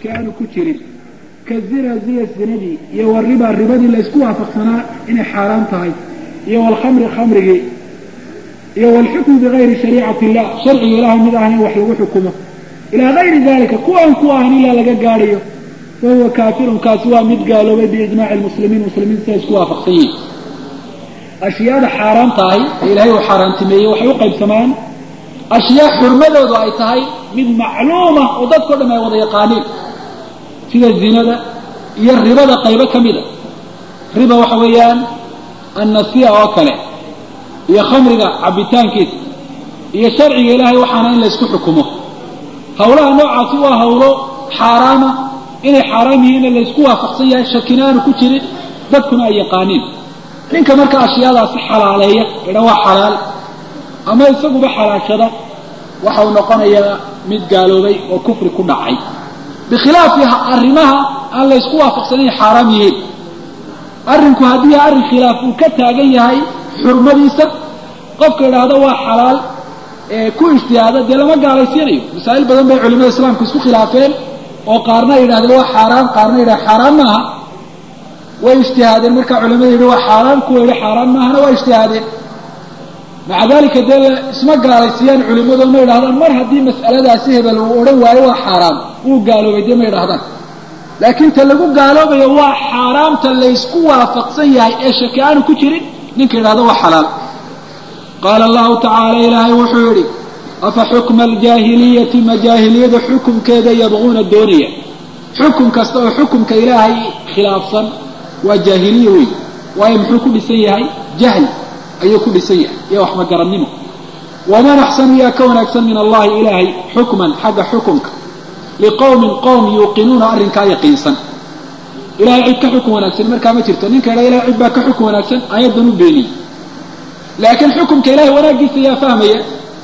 aanu ku jirin ka zina ziya zinadii iyo wariba ribadii laysku waafaqsanaa inay xaaraan tahay iyo walkhamri khamrigii iyo walxukmu bigayri shariicati illah sharciga ilahay mid ahayn wax lagu xukumo ilaa gayri dalika kuwaan ku ahan ilaa laga gaadhayo wahuwa kaafirun kaasi waa mid gaaloobay biijmaaci lmuslimiin muslimiinta siday isku waafaqsan yihin ashyaada xaaraan tahay ee ilaahay uu xaaraantimeeyey waxay u qaybsamaan ashyaa xurmadoodu ay tahay mid macluuma oo dadkao dham ay wada yaqaaniin sida zinada iyo ribada qaybo ka mida riba waxa weeyaan annasiya oo kale iyo khamriga cabitaankiisa iyo sharciga ilaahay waxaana in laysku xukumo hawlaha noocaasi waa hawlo xaaraama inay xaaraam yihiinna laysku waafaqsan yahay shakina aanu ku jirin dadkuna ay yaqaaniin ninka marka ashyaadaasi xalaaleeya idha waa xalaal ama isaguba xalaashada waxa uu noqonayaa mid gaaloobay oo kufri ku dhacay bikhilaafi arrimaha aan laysku waafaqsanayn xaaraam yihiin arrinku haddii arrin khilaaf uu ka taagan yahay xurmadiisa qofka idhaahdo waa xalaal ee ku ijtihaada dee lama gaalaysiinayo masaa'il badan bay culimada islaamku isku khilaafeen oo qaarna ay yidhahdeen waa xaaraan qaarna yidhah xaaraan maaha way ijtihaadeen markaa culimada yidhi waa xaaraan kuwa yidhi xaaraan maahana waa ijtihaadeen maca dalika dee isma gaalaysiiyaan culimadu ma yidhahdaan mar haddii mas'aladaasi hebel uu odhan waayo waa xaaraam wuu gaaloobay dee ma yidhahdaan laakiin ta lagu gaaloobayo waa xaaraamta laysku waafaqsan yahay ee shaki aanu ku jirin ninka yidhahdo waa xalaal qaala allahu tacaala ilaahay wuxuu yidhi afa xukma aljaahiliyati ma jaahiliyada xukumkeeda yabquuna doonaya xukum kasta oo xukumka ilaahay khilaafsan waa jaahiliya wey waayo muxuu ku dhisan yahay jahl ayuu ku dhisan yahay iyo wax magarannimo waman axsanu yaa ka wanaagsan min allahi ilaahay xukman xagga xukumka liqowmin qowm yuuqinuuna arrinkaa yaqiinsan ilahay cid ka xukun wanaagsan markaa ma jirto ninka idha ilahay cid baa ka xukun wanaagsan aayaddan u beeniyey laakiin xukumka ilahay wanaaggiisa yaa fahmaya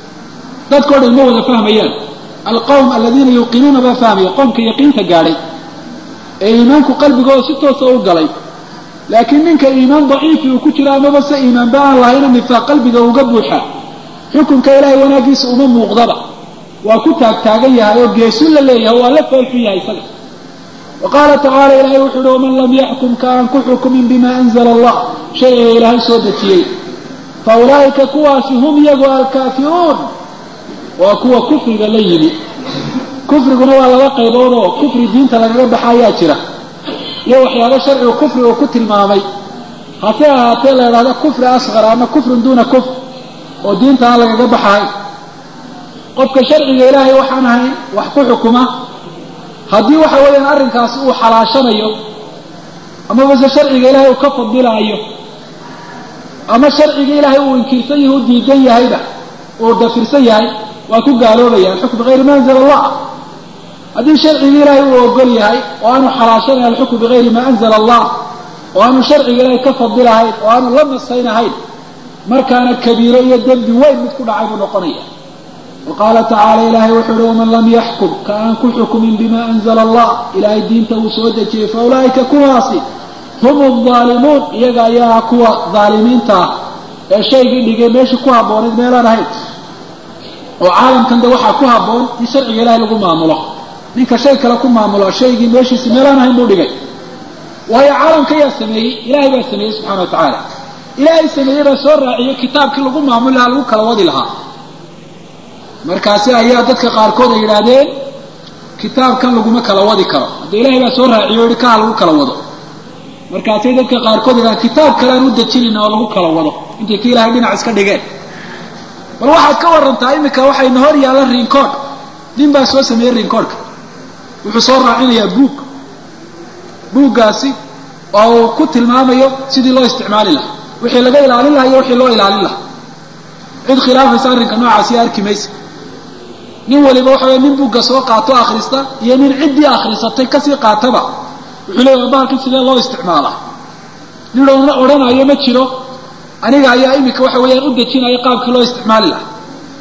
dadkao dhan ma wada fahmayaan alqowm aladiina yuuqinuuna baa fahmaya qowmka yaqiinta gaadhay ee iimaanku qalbigooda si toosa u galay laakiin ninka iimaan daciifi uu ku jiro amaba se iimaanba aan lahayna nifaaq qalbiga uga buuxa xukunka ilaahay wanaaggiisa uma muuqdaba waa ku taagtaagan yahay oo geesun la leeyahay waa la foolxun yahay isaga wa qaala tacaala ilaahay wuxu uhi waman lam yaxkum ka aan ku xukumin bima anzala allah shayga ilaahay soo dejiyey fa ulaa'ika kuwaasi hum iyagu alkaafiruun waa kuwa kufriga la yimi kufriguna waa laba qaybood oo kufri diinta lagaga baxa ayaa jira iyo waxyaabo sharcigu kufri uu ku tilmaamay hase ahaatee la idhahda kufri asqar ama kufrun duuna kufr oo diinta aan lagaga baxahay qofka sharciga ilaahay waxaan ahayn wax ku xukuma haddii waxa weeyaan arrinkaasi uu xalaashanayo amabase sharciga ilaahay uu ka fadilaayo ama sharciga ilaahay uu inkirsan yahay u diidan yahayba uu dafirsan yahay waa ku gaaloobaya alxukm bigayri ma anzala allah haddii sharciga ilaahay uu ogol yahay oo aanu xalaashanayn alxukm bigayri ma anzala allah oo aanu sharciga ilaahay ka fadilahayn oo aanu la nasaynahayn markaana kabiiro iyo dembi weyn mid ku dhacay buu noqonaya wa qaala tacaala ilaahay wuxuu uhi waman lam yaxkum ka aan ku xukumin bima anzala allah ilaahay diinta uu soo dejiyey fa ulaa'ika kuwaasi hum aldaalimuun iyaga ayaa kuwa daalimiinta ah ee shaygii dhigay meeshii ku habboonayd meelaan ahayn oo caalamkan de waxaa ku habboon in sharciga ilaahay lagu maamulo ninka shay kale ku maamulo shaygii meeshiisi meelaan ahayn buu dhigay waayo caalamka yaa sameeyey ilaahay baa sameeyey subxana wa tacaala ilaahay sameeyey baa soo raaciyey kitaabkii lagu maamuli lahaa lagu kala wadi lahaa markaasi ayaa dadka qaarkood ay yidhaahdeen kitaabkan laguma kala wadi karo hadda ilaahay baa soo raaciyo o yihi kaha lagu kala wado markaasay dadka qaarkood yidhahdeen kitaab kale aan u dejinayna oo lagu kala wado intay ka ilahay dhinac iska dhigeen bal waxaad ka warantaa iminka waxayna hor yaalla rinkoodh nin baa soo sameeyey rinkoodhka wuxuu soo raacinayaa buug buuggaasi oo uu ku tilmaamayo sidii loo isticmaali lahaa wixii laga ilaalin lahaa iyo wixii loo ilaalin lahaa cid khilaafaysa arrinka noocaasi arki maysa nin waliba waxa wey nin buugga soo qaato akhrista iyo nin ciddii akhrisatay kasii qaataba wuxuu leeyahay bahalkan sidee loo isticmaalaa nin odhanayo ma jiro aniga ayaa iminka waxa weeyaan u dejinaya qaabkii loo isticmaali lahaa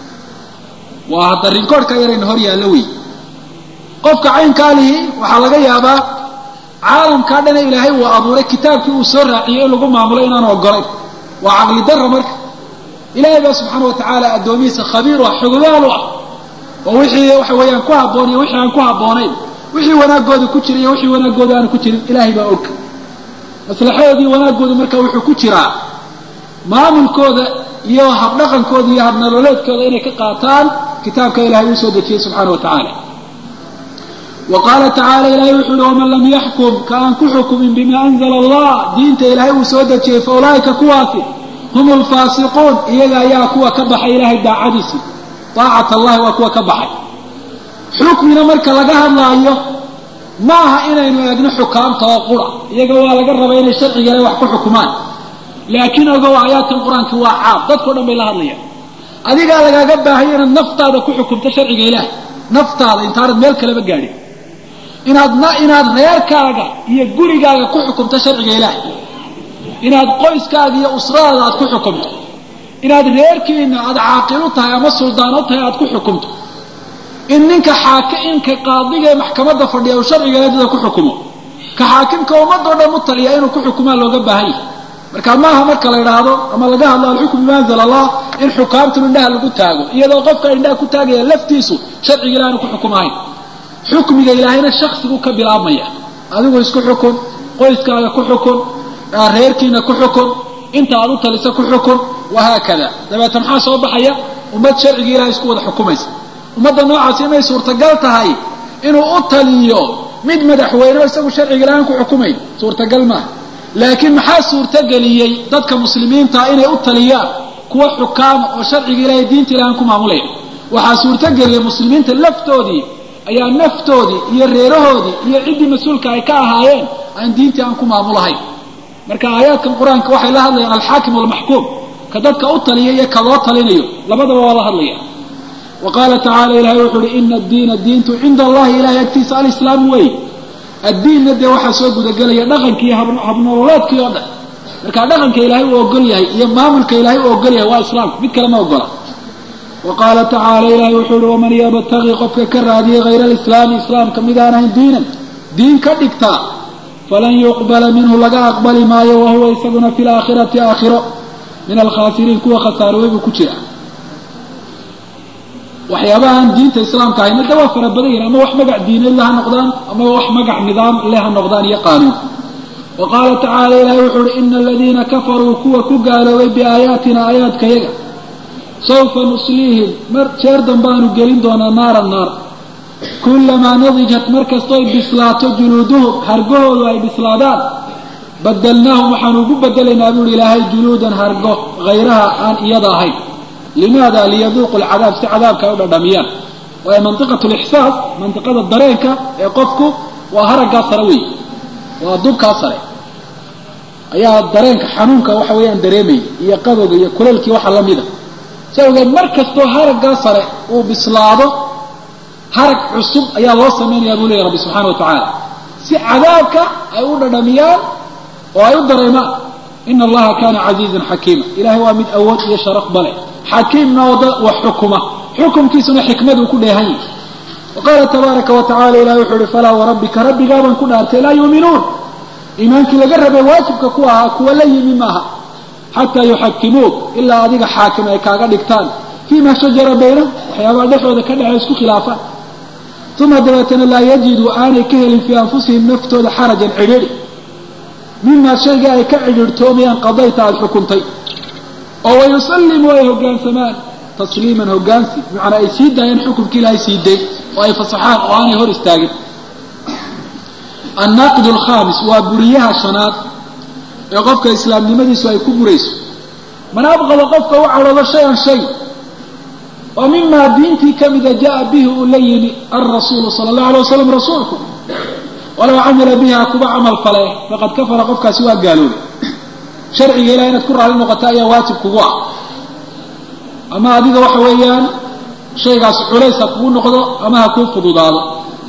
waa hadda rinkoodhka yarayna hor yaallo wey qofka caynkaa lihi waxaa laga yaabaa caalamkaa dhana ilaahay uu abuuray kitaabkii uu soo raaciyey in lagu maamulo inaanu ogolayn waa caqli darra marka ilaahay baa subxaana wa tacaala addoomihiisa khabiir u ah xogogaal u ah oo wixii waxa weeyaan ku habboon iyo wixii aan ku habboonayn wixii wanaagooda ku jira iyo wixii wanaagooda aanu ku jirin ilaahay baa og maslaxadoodii wanaagooda marka wuxuu ku jiraa maamulkooda iyo habdhaqankooda iyo habnololeedkooda inay ka qaataan kitaabka ilahay uu soo dejiyey subxaana wa tacaala wa qaala tacaala ilahay wuxuu uhi waman lam yaxkum ka aan ku xukumin bima anzala allah diinta ilaahay uu soo dejiyey fa ulaa'ika kuwaasi hum alfaasiquun iyaga ayaa kuwa ka baxay ilaahay daacadiisii daacat allahi waa kuwa ka baxay xukmina marka laga hadlaayo ma aha inaynu eegno xukaamta oo qura iyaga waa laga rabaa inay sharciga ilahay wax ku xukumaan laakiin ogow aayaadkan qur-aanka waa caam dadkao dhan bay la hadlayaan adigaa lagaaga baahaya inaad naftaada ku xukumto sharciga ilaahay naftaada intaanad meel kaleba gaadhin inaad inaad reerkaaga iyo gurigaaga ku xukumto sharciga ilaahay inaad qoyskaaga iyo usradaada aad ku xukumto inaad reerkiina aad caaqil u tahay ama suldaan u tahay aad ku xukumto in ninka xaakinka qaadiga ee maxkamadda fadhiya uu sharciga ilahay dada ku xukumo ka xaakimka ummadoo dhan u taliya inuu ku xukumaa looga baahan yahay marka maaha marka la idhaahdo ama laga hadlo alxukm bima anzala allah in xukaamtun indhaha lagu taago iyadoo qofka indhaha ku taagaya laftiisu sharciga ilahi aanu ku xukumahayn xukmiga ilaahayna shaksigu ka bilaabmaya adigu isku xukun qoyskaaga ku xukun reerkiina ku xukun inta aad u talisa ku xukun wahaakada dabeeta maxaa soo baxaya ummad sharciga ilahay isku wada xukumaysa ummadda noocaasi inay suurtagal tahay inuu u taliyo mid madaxweyne oo isagu sharciga ilahay aan ku xukumayn suurtagal maaha laakiin maxaa suurtageliyey dadka muslimiinta inay u taliyaan kuwa xukaama oo sharciga ilahay diinta ilahay aan ku maamulaya waxaa suurtageliyey muslimiinta laftoodii ayaa naftoodii iyo reerahoodii iyo ciddii mas-uulka ay ka ahaayeen aan diintii aan ku maamulahayn marka aayaadkan qur-aanka waxay la hadlayaan alxaakim walmaxkuum ka dadka u taliya iyo ka loo talinayo labadaba waa la hadlaya wa qaala tacala ilahay wuxu uhi ina addiina diintu cinda allahi ilahay agtiisa alislaamu wey addiinna dee waxaa soo gudagelaya dhaqankii habnololeedkii oo dhan marka dhaqanka ilaahay uu ogol yahay iyo maamulka ilaahay uu ogol yahay waa islaamku mid kale ma ogola wa qaala tacaala ilahay wuxuu uhi waman yabtagi qofka ka raadiyay hayra alislaami islaamka mid aan ahayn diinan diin ka dhigtaa falan yuqbala minhu laga aqbali maayo wahuwa isaguna fi laakhirati aakhiro min alkhaasiriin kuwa khasaaroobay buu ku jira waxyaabahaan diinta islaamka ahayna de waa fara badan yihin ama wax magac diineed le ha noqdaan ama wax magac nidaam le ha noqdaan iyo qaanuun wa qaala tacaala ilahay wuxuu uhi ina aladiina kafaruu kuwa ku gaaloobay biaayaatina aayaadkayaga sawfa nusliihim mar jeer dambaanu gelin doonaa naara naar kulamaa nadijat mar kastoy bislaato juluuduhum hargahoodu ay bislaadaan badalnaahum waxaanu ugu bedelaynaa buuhi ilaahay juluudan hargo hayraha aan iyada ahayn limaada liyaduuqu lcadaab si cadaabka ay u dhadhamiyaan waayo mantiqat lixsaas mantiqada dareenka ee qofku waa haraggaa sare wey waa dubkaa sare ayaa dareenka xanuunka waxa weeyaan dareemaya iyo qabowga iyo kuleelkii waxa lamida si awgeed mar kastoo haraggaa sare uu bislaado harag cusub ayaa loo samaynayaa buu leeya rabbi subxana wa tacaala si cadaabka ay u dhadhamiyaan oo ay u dareemaan ina allaha kana casiizan xakiima ilahay waa mid awood iyo sharaf bale xakiimna oo da wax xukuma xukumkiisuna xikmad uu ku dheehan yahay wa qaala tabaaraka wa tacala ilahi wuxuu uhi falaa warabbika rabbigaabaan ku dhaartay laa yuuminuun iimaankii laga rabay waajibka ku ahaa kuwa la yimi maaha xataa yuxakimuuk ilaa adiga xaakim ay kaaga dhigtaan fiima shajara baynahum waxyaabaha dhexooda ka dhexey isku khilaafaan uma dabeetana laa yajiduu aanay ka helin fii anfusihim naftooda xarajan cidhiidhi mimaa shayga ay ka cidhiidhtoomayaan qadayta aada xukuntay oo wayusallimuu ay hoggaansamaan tasliiman hoggaansi bimacnaa ay sii daayeen xukumkii ilaahay sii day oo ay fasaxaan oo aanay hor istaagin annaaqid alkhaamis waa buriyaha shanaad ee qofka islaamnimadiisu ay ku burayso man abqada qofka u cadhoodo shay-an shay oo mimaa diintii ka mida jaa bihi uu la yimi alrasuulu sala allahu alay wasalam rasuulku walow camila biha kuba camal fale faqad kafara qofkaasi waa gaaloobay sharciga ilahay inaad ku raali noqota ayaa waajib kugu ah ama adiga waxa weeyaan shaygaas culays ha kugu noqdo ama ha kuu fududaado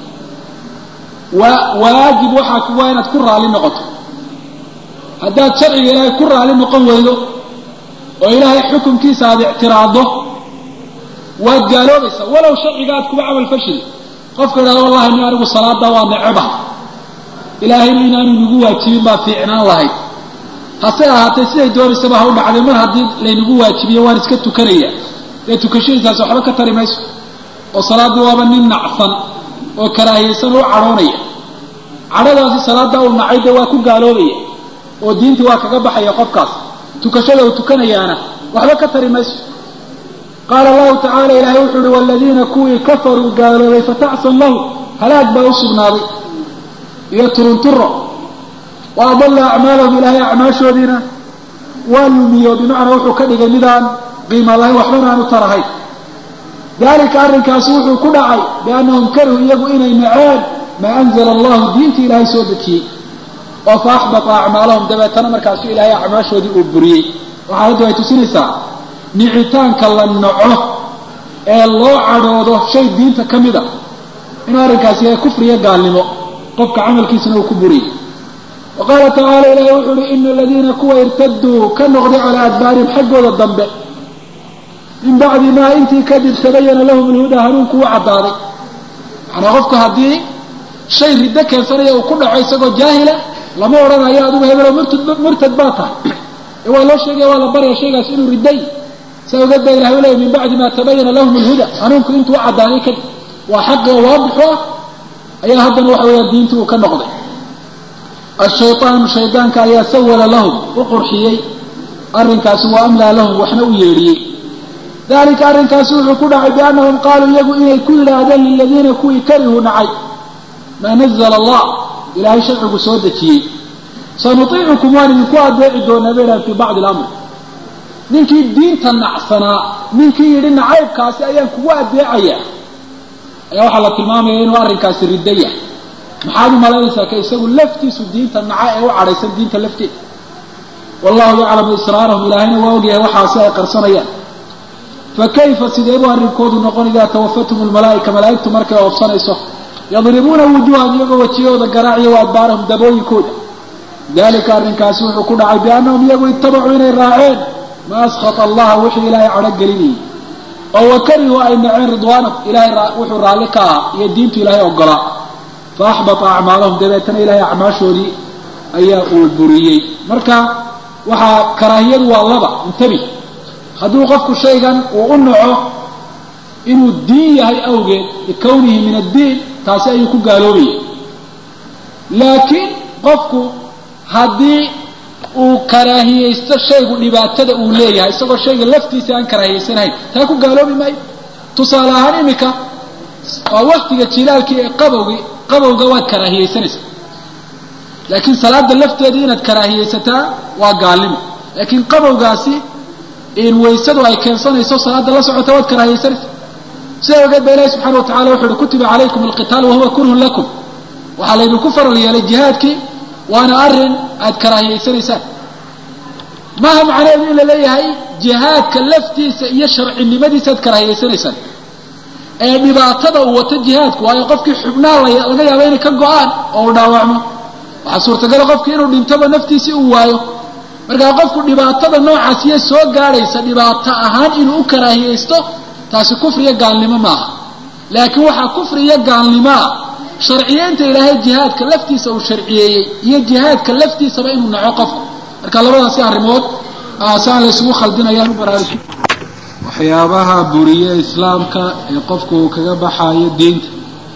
waa waajib waxaa kugu ah inaad ku raali noqoto haddaad sharciga ilaahay ku raali noqon weydo oo ilaahay xukunkiisa aada ictiraaddo waad gaaloobaysaa walow sharciga aad kuba camal fashili qofka idhahdo wallahi ni anigu salaada waa neceba ilaahayna inaanu nagu waajibin baa fiicnaan lahayd hase ahaatee siday doonaysaba ha u dhacday mar haddii laynagu waajibiyo waan iska tukanaya dee tukashadiisaasi waxba ka tari mayso oo salaaddii waaba nin nacsan oo karaahiyeysan u cadhoonaya cadhadaasi salaada uu nacay dee waa ku gaaloobaya oo diintii waa kaga baxaya qofkaas tukashada uu tukanayaana waxba ka tari mayso qaala allahu tacala ilaahay wuxuu uhi waladiina kuwii kafaruu gaaloobay fatacsan lahu halaag baa u sugnaaday iyo turunturo wa adalla acmaalahum ilaahay acmaashoodiina waa lumiyo bimacnaa wuxuu ka dhigay midaan qiima lahayn waxbana aan u tarahayn dalika arrinkaasi wuxuu ku dhacay biannahum karihuu iyagu inay naceen maa anzala allahu diintii ilaahay soo dejiyey oo fa axbata acmaalahum dabeetana markaasu ilaahay acmaashoodii uu buriyey waxaa haddu ay tusinaysaa nicitaanka la naco ee loo cadhoodo shay diinta ka mid a inuu arrinkaasi yahay kufriyo gaalnimo qofka camalkiisana uu ku buriyey wa qaala tacaala ilaahay wuxuu uhi ina aladiina kuwa irtaduu ka noqday calaa adbaarihim xaggooda dambe min bacdi maa intii kadib tabayana lahum alhudaa hanuunku u caddaaday macnaa qofku haddii shay riddo keensanaya uu ku dhaco isagoo jaahila lama odhanayo adigu hebelo murtad murtad baa tahay ee waa loo sheegaya waa la baraya shaygaas inuu ridday saa ogeed baa ilahay u leeyay min bacdi maa tabayana lahum alhuda hanuunku intuu u caddaaday kadib waa xaqi oo waadixu ah ayaa haddana waxa weeyaan diintii uu ka noqday ashaytaanu shaydaanka ayaa sawala lahum u qurxiyey arrinkaasi wa amlaa lahum waxna u yeedhiyey dalika arrinkaasi wuxuu ku dhacay biannahum qaaluu iyagu inay ku yidhaahdeen liladiina kuwii karihuu nacay maa nazla allah ilaahay sharcigu soo dejiyey sanutiicukum waan idinku adeeci doonaa baylahan fii bacdi alamr ninkii diinta nacsanaa ninkii yidhi nacaybkaasi ayaan kugu adeecayaa ayaa waxaa la tilmaamaya inuu arrinkaasi riddo yahay maxaad u malaynaysaa ka isagu laftiisu diinta naca ee u cadhaysan diinta lafteeda wallahu yaclamu israarahum ilaahayna waa ogyahay waxaasi ay qarsanayaan fakayfa sidee buu arrinkoodu noqon idaa tawafathum almalaa'ika malaa'igtu markay oofsanayso yadribuuna wujuuham iyagoo wajiyahooda garaaciyo wa adbaarahum dabooyinkooda dalika arrinkaasi wuxuu ku dhacay biannahum iyagu ittabacuu inay raaceen maa askhata allaha wixii ilaahay cadho gelinayay oo wakarihuu ay naceen ridwaanahu ilahay wuxuu raalli ka ahaa iyo diintu ilaahay ogolaa fa axbata acmaalahum dabeetana ilaahay acmaashoodii ayaa uu buriyey marka waxaa karaahiyadu waa laba intabi hadduu qofku shaygan uu u naco inuu diin yahay awgeed likawnihi min addiin taasi ayuu ku gaaloobaya laakiin qofku haddii uu karaahiyeysto shaygu dhibaatada uu leeyahay isagoo shayga laftiisa aan karaahiyeysanahayn taa ku gaaloobi maayo tusaale ahaan iminka waa waktiga jilaalkii ee qabowgii qabowga waad karaahiyeysanaysaa laakiin salaada lafteedii inaad karaahiyeysataa waa gaalnimo laakiin qabowgaasi in waysadu ay keensanayso salaada la socota waad karaahiyeysanaysaa sidaa ogeed ba ilahi subxana wa tacala wuxu uhi kutiba calaykum alqitaal wahuwa kurhun lakum waxaa laydinku faral yeelay jihaadkii waana arrin aad karaahiyeysanaysaan maaha macnaheedu in la leeyahay jihaadka laftiisa iyo sharcinimadiisa aad karaahiyeysanaysaan ee dhibaatada uu wato jihaadku waayo qofkii xubnaha laga yaaba inay ka go-aan oo uu dhaawacmo waxaa suurtagala qofkii inuu dhintoba naftiisii uu waayo markaa qofku dhibaatada noocaasiyo soo gaadhaysa dhibaato ahaan inuu u karaahiyeysto taasi kufriyo gaalnimo maaha laakiin waxaa kufriyo gaalnimoa sharciyeynta ilaahay jihaadka laftiisa uu sharciyeeyey iyo jihaadka laftiisaba inuu naco qofku marka labadaasi arrimood saan la isugu khaldinayaan u baraaruji waxyaabaha buriye islaamka ee qofku uu kaga baxaayo diinta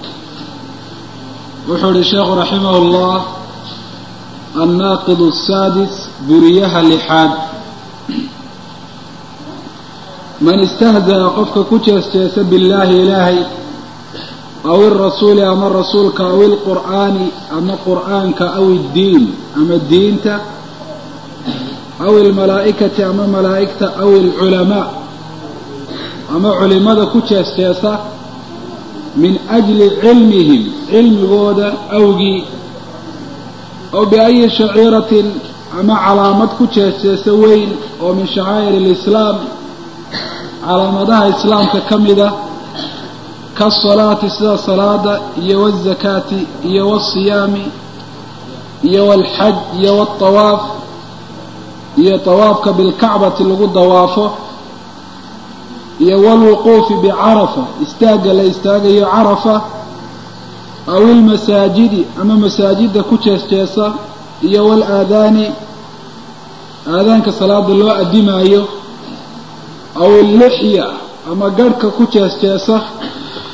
wuxuu ihi sheekhu raximah llah annaaqid asaadis buriyaha lixaad man istahzaa qofka ku jeesjeesa billaahi ilaahay aw irasuuli ama rasuulka aw ilqur'aani ama qur'aanka aw iddiin ama diinta aw ilmalaa'ikati ama malaa'igta aw ilculamaa ama culimada ku jeesjeesa min ajli cilmihim cilmigooda awgii aw biayi shaciiratin ama calaamad ku jeesjeesa weyn oo min shacaa'ir alislaam calaamadaha islaamka ka mida kaasalaati sida salaada iyo wazakaati iyo wasiyaami iyo walxaj iyo waaltawaaf iyo tawaafka bilkacbati lagu dawaafo iyo walwuquufi bicarafa istaagga la istaagayo carafa aw ilmasaajidi ama masaajidda ku jeesjeesa iyo walaadaani aadaanka salaada loo addimaayo aw illixya ama garhka ku jeesjeesa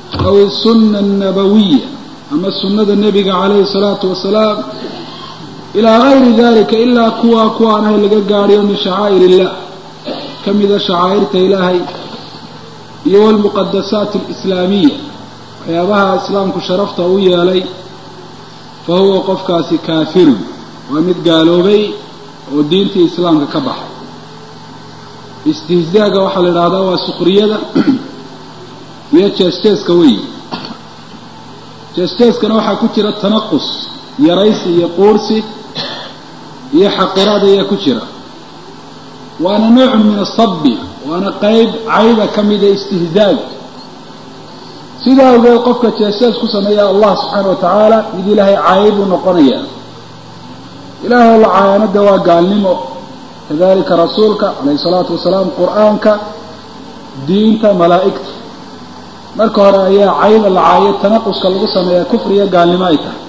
aw isunna annabawiya ama sunnada nebiga calayhi salaatu wasalaam ilaa gayri dalika ilaa kuwaa kuwaan ahay laga gaadhayo min shacaa'ir illah ka mida shacaa'irta ilaahay iyo walmuqadasaat alislaamiya waxyaabaha islaamku sharafta u yeelay fa huwa qofkaasi kaafirun waa mid gaaloobay oo diintii islaamka ka baxay istihzaaga waxaa la idhahdaa waa sukriyada iyo jees-jeeska weyi jees-jeeskana waxaa ku jira tanaqus yaraysi iyo quursi iyo xaqiraad ayaa ku jira waana noocun min asabi waana qeyb cayba ka mida istihzaaga sidaa awgeed qofka jees-jees ku sameeya allah subxaana wa tacaala mid ilaahay caayay buu noqonayaa ilaahay oo la caayanada waa gaalnimo kadalika rasuulka calayhi salaatu wasalaam qur-aanka diinta malaa'igta marka hore ayaa cayda la caayo tanaquska lagu sameeyaa kufriga gaalnimo ay tahay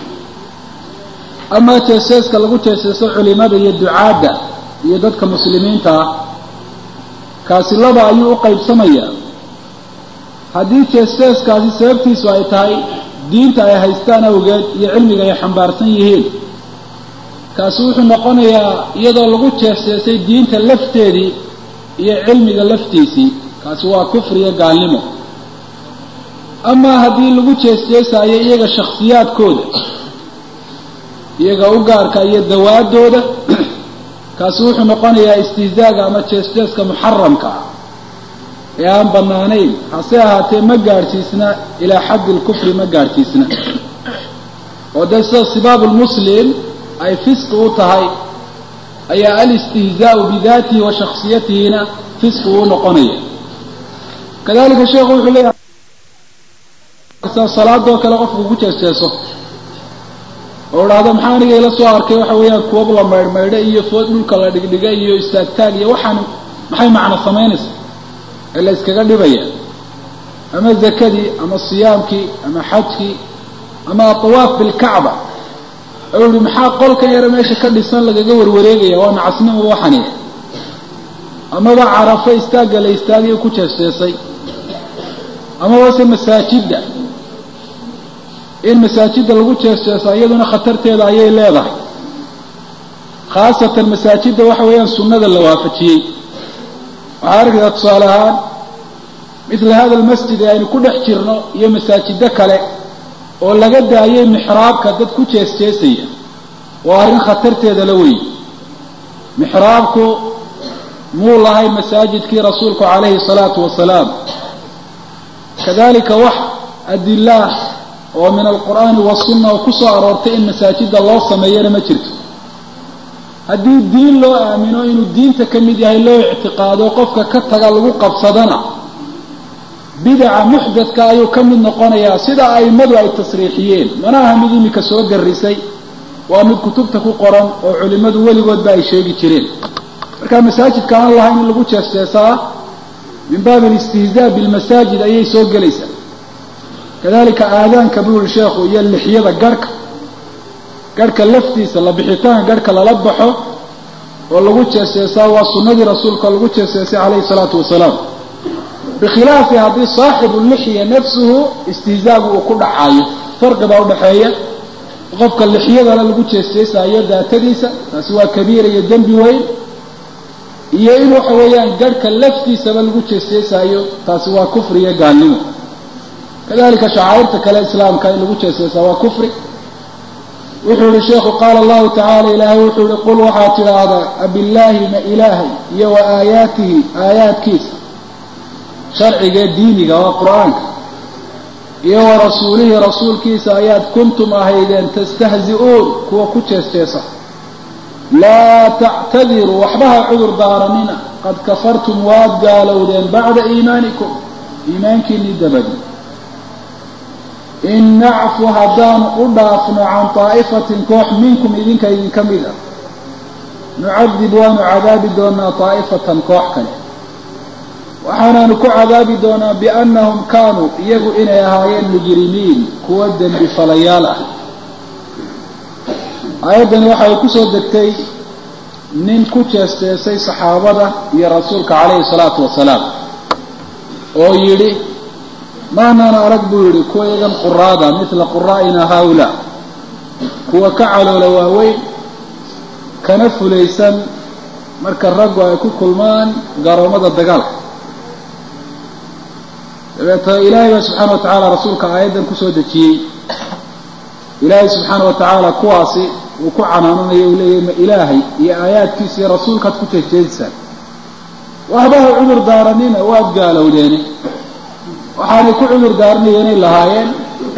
amaa jeeseeska lagu jeeseeso culimada iyo ducaadda iyo dadka muslimiinta ah kaasi laba ayuu u qaybsamayaa haddii jeeseeskaasi sababtiisu ay tahay diinta ay haystaan awgeed iyo cilmiga ay xambaarsan yihiin kaasi wuxuu noqonayaa iyadoo lagu jeeseesay diinta lafteedii iyo cilmiga laftiisii kaasi waa kufriyo gaalnimo amaa haddii lagu jeesjeesaayo iyaga shakhsiyaadkooda iyaga u gaarka iyo dawaadooda kaasi wuxuu noqonayaa istihzaaga ama jeesjeeska muxaramka ah ee aan bannaanayn hase ahaatee ma gaadhsiisna ilaa xaddi lkufri ma gaadhsiisna oo dee sida sibaabu lmuslim ay fisqi u tahay ayaa alistihzaau bidaatihi wa shaksiyatihina fisqi uu noqonaya kadalika sheekhu wuxuu leeyahay salaadoo kale qofku ku jeesjeeso oo idhaahdo maxaa aniga ila soo arkay waxa weeyaan kuwab la maydhmaydho iyo food dhulka la dhigdhiga iyo istaagtaag iyo waxaan maxay macno samaynaysa ee la iskaga dhibaya ama zakadii ama siyaamkii ama xajkii ama atawaaf bilkacba ou yihi maxaa qolkan yare meesha ka dhisan lagaga warwareegaya waa nacasnimo waxaniya amaba carafo istaagga la istaagayo ku jeesjeesay amaba se masaajidda in masaajidda lagu jeesjeeso iyaduna khatarteeda ayay leedahay khaasatan masaajidda waxa weeyaan sunnada la waafajiyey waxaa arkaysaa tusaale ahaan mithla hada almasjid ee aynu ku dhex jirno iyo masaajiddo kale oo laga daayay mixraabka dad ku jeesjeesaya waa arrin khatarteeda la weeye mixraabku muu lahay masaajidkii rasuulku calayhi salaatu wasalaam kadalika wax adilaah oo min alqur'aani wasunna oo ku soo aroortay in masaajidda loo sameeyana ma jirto haddii diin loo aamino inuu diinta ka mid yahay loo ictiqaado qofka ka taga lagu qabsadana bidaca muxdadka ayuu ka mid noqonayaa sida a'immadu ay tasriixiyeen mana aha mid imika soo darisay waa mid kutubta ku qoran oo culimmadu weligoodba ay sheegi jireen marka masaajidka aan lahayn in lagu jeesjeesaa min baabi alistihzaa bilmasaajid ayay soo gelaysaa kadalika aadaanka buu yihi sheekhu iyo lixyada garhka garhka laftiisa la bixitaanka garhka lala baxo oo lagu jeesjeesaa waa sunnadii rasuulka lagu jeesjeesay calayhi salaatu wasalaam bikhilaafi haddii saaxibu lixya nafsuhu istihzaagu uu ku dhacayo farqi baa udhaxeeya qofka lixyadana lagu jeesjeesaayo daatadiisa taasi waa kabiira iyo dembi weyn iyo in waxa weeyaan garhka laftiisaba lagu jeesjeesaayo taasi waa kufri iyo gaalnimo kadalika shacaa'irta kale islaamka in lagu jeesjeesaa waa kufri wuxuu yihi sheekhu qaala allahu tacaala ilaahay wuxuu yihi qul waxaad tidhaahdaa abillaahi ma ilaahay iyo wa aayaatihi aayaadkiisa sharcigae diiniga waa qur-aanka iyo wa rasuulihi rasuulkiisa ayaad kuntum ahaydeen tastahzi-uun kuwa ku jeesjeesa laa tactadiruu waxbaha cudur daaranina qad kafartum waad gaalowdeen bacda iimaanikum iimaankiinii dabadi in nacfu haddaanu u dhaafno can daa'ifatin koox minkum idinka idinka mid ah nucadib waanu cadaabi doonaa daa'ifatan koox kale waxaanaanu ku cadaabi doonaa biannahum kaanuu iyagu inay ahaayeen mujrimiin kuwa dembi falayaal ah aayaddani waxa ay kusoo degtay nin ku jeesteesay saxaabada iyo rasuulka calayhi salaatu wasalaam oo yidhi maanaan arag buu yidhi kuwa iyagan quraada mila quraa'ina haula kuwa ka caloola waaweyn kana fulaysan marka raggu ay ku kulmaan garoomada dagaalka dabeeta ilaahay baa subxaana wa tacaala rasuulka aayaddan kusoo dejiyey ilaahay subxaana wa tacaala kuwaasi uu ku canaananayo uu leeyahy ma ilaahay iyo aayaadkiisa iyo rasuulkaad ku jeejeedisaan waxbaha cudur daaranina waad gaalowdeene waxaanay ku cudur daaranayenay lahaayeen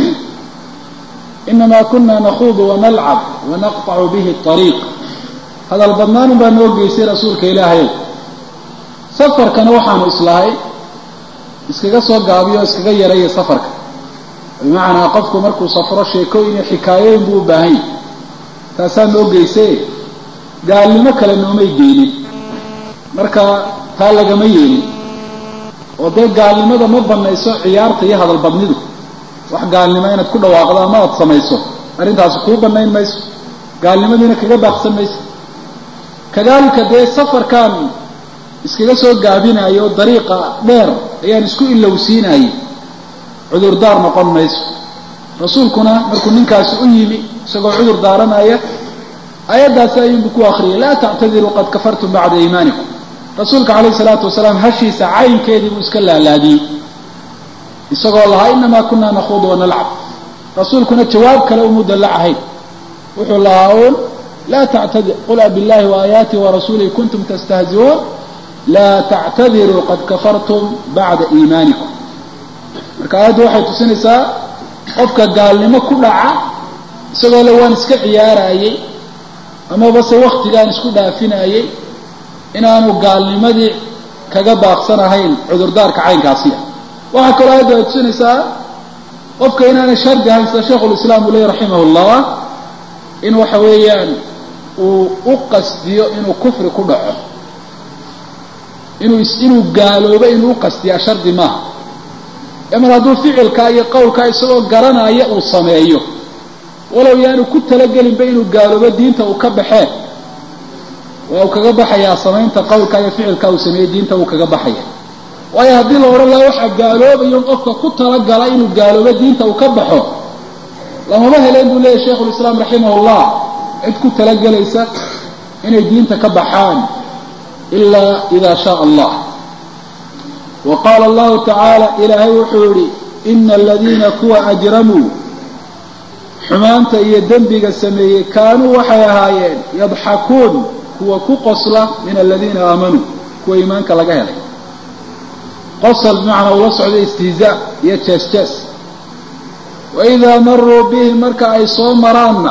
inamaa kuna nakhuudu wanalcab wanaqطacu bihi ariiq hadal badnaanun baa noo geysay rasuulka ilaahayow safarkana waxaanu islahay iskaga soo gaabiyo o iskaga yaraya safarka bimacnaa qofku markuu safro sheekooyin iyo xikaayooyin buu u baahan yahy taasaa noo geysay gaalnimo kale noomay geenin marka taa lagama yeelin oo dee gaalnimada ma banayso ciyaarta iyo hadal badnidu wax gaalnimo inaad ku dhawaaqdo ama aad samayso arrintaasi kuu banayn mayso gaalnimadiina kaga baaqsan mayso kadalika dee safarkan iskaga soo gaabinayo dariiqa dheer ayaan isku ilowsiinayay cudurdaar noqon mayso rasuulkuna markuu ninkaasi u yimi isagoo cudur daaranaya ayaddaasi ayuunbu ku akriyay laa tactadiruu qad kafartum bacda iimaanikum rasuulka calayhi salaatu wasalaam hashiisa caynkeedii buu iska laalaadiyey isagoo lahaa inamaa kunaa nakhuudu wanalcab rasuulkuna jawaab kale umudan la ahayn wuxuu lahaa uun laa tactadir qul abillahi waaayaatihi warasuulihi kuntum tastahziuun laa tactadiruu qad kafartum bacda iimaanikum marka aayaddu waxay tusinaysaa qofka gaalnimo ku dhaca isagoo le waan iska ciyaarayey amaba se waktigaan isku dhaafinayey inaanu gaalnimadii kaga baaqsanahayn cudurdaarka caynkaasiya waxaa kaloo aayaddu ay tusinaysaa qofka inaanay shardi ahayn sida sheikhulislaam uu leeyay raximah llah in waxa weeyaan uu u qasdiyo inuu kufri ku dhaco inuu inuu gaaloobo inuu u qasdiyaa shardi maaha mar hadduu ficilkaa iyo qowlkaa isagoo garanaya uu sameeyo walow yaanu ku talagelinba inuu gaaloobo diinta uu ka baxeen waa uu kaga baxayaa samaynta qowlkaa iyo ficilkaa uu sameeyey diinta uu kaga baxaya waayo haddii la odhan laha waxaa gaaloobayo qofka ku talagala inuu gaaloobo diinta uu ka baxo lamama heleen buu leeyahy sheikhulislaam raximahullah cid ku talagelaysa inay diinta ka baxaan ilaa ida shaaa allah wa qaala allahu tacaala ilaahay wuxuu yihi ina aladiina kuwa ajramuu xumaanta iyo dembiga sameeyey kaanuu waxay ahaayeen yadxakuun kuwa ku qosla min aladiina aamanuu kuwa iimaanka laga helay qosol bimacnaa ula socda istihzaa iyo jees jees waidaa maruu bihi marka ay soo maraanna